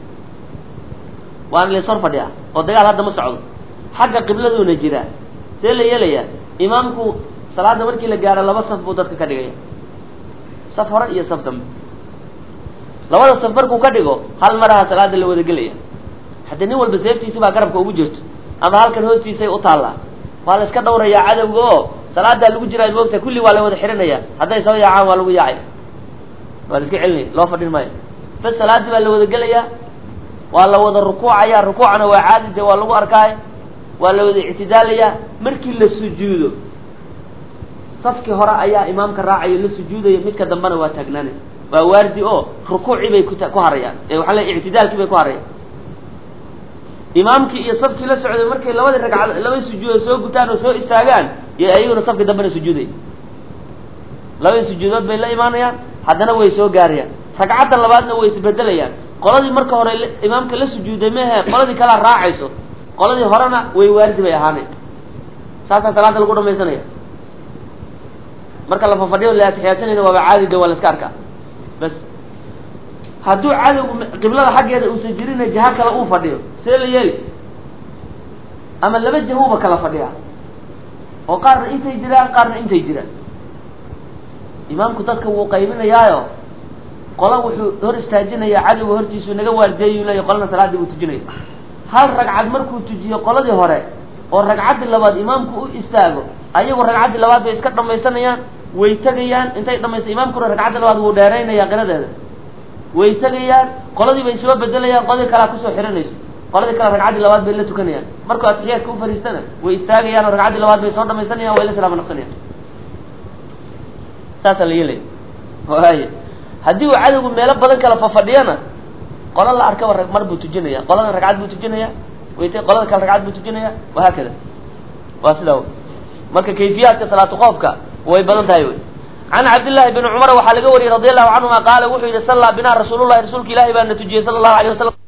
waana la ishor fadhiyaa oo dagaal hadda ma socdo xagga qibladuuna jiraa see la yeelayaa imaamku salaada markii la gaaro laba saf buu dadka ka dhigaya saf hore iyo saf dambe labada saf markuu ka dhigo hal maraha salaada la wada gelaya haddii nin walba seeftiisi baa garabka ugu jirto ama halkan hoostiisay u taallaa waa la iska dhawrayaa cadowga oo salaadaa lagu jiraa moogta kulli waa la wada xihanaya hadday soo yaacaan waa lagu yaacaya waa la iska celinaya loo fadhin maayo bas salaadii baa la wada gelayaa waa la wada rukuucaya rukuucna waa caadi de waa lagu arkaay waa la wada ictidaalayaa markii la sujuudo safkii hore ayaa imaamka raacayo la sujuudayo midka dambena waa taagnaanay waa waardi oo rukuucii bay ku ku harayaan ee waxaa le ictidaalkii bay ku harayaan imaamkii iyo safkii la socday markay labadii ragcad laba sujuudood soo gutaan oo soo istaagaan iyo ayaguna safkii dambena sujuuday labadii sujuudood bay la imaanayaan haddana way soo gaarayaan ragcadda labaadna way isbedelayaan qoladii marka hore imaamka la sujuuday mehe qoladii kalea raacayso qoladii horena way waardi bay ahaanay saasaa salaada lagu dhamaysanaya marka la fafadhiyo la atixiyaasanayna waaba caadi de waa la iska arkaa bas hadduu cadowgu qiblada xaggeeda uusan jirina jaha kale uu fadhiyo see la yeeli ama laba jahuba kala fadhiya oo qaarna intay jiraan qaarna intay jiraan imaamku dadka wuu qaybinayaayo qola wuxuu hor istaajinaya cadowga hortiisuu naga waardeeyu leeya qolana salaaddii buu tujinaya hal ragcad markuu tujiyo qoladii hore oo ragcaddii labaad imaamku u istaago ayagu ragcaddii labaad bay iska dhamaysanayaan way tegayaan intay dhamaysa imaamkuna ragcaddii labaad wuu dheeraynaya qiradeeda way tegayaan qoladii bay soo bedelayaan qoladii kalea kusoo xihanayso qoladii kale ragcaddii labaad bay la tukanayaan markuu atixiyaadka u fariistana way istaagayaan oo ragcaddii labaad bay soo dhamaysanayaan way la salaamo naqsanayaan saasaa la yeelaya waaya haddii uu cadowgu meelo badan kala fafadhiyana qola la arkaba mar buu tujinaya qoladan ragcad buu tujinaya wayt qolada kale ragcad buu tujinaya wahaakada waa sidaa marka kayfiyaadka salaatu qoofka way badan tahay wy can cabdillahi bni cumar waxaa laga wariyey radi allahu canhuma qaala wuxuu yihi sallaa binaa rasuulullahi rasuulka ilahi baa na tujiyey sala allahu alay wasalam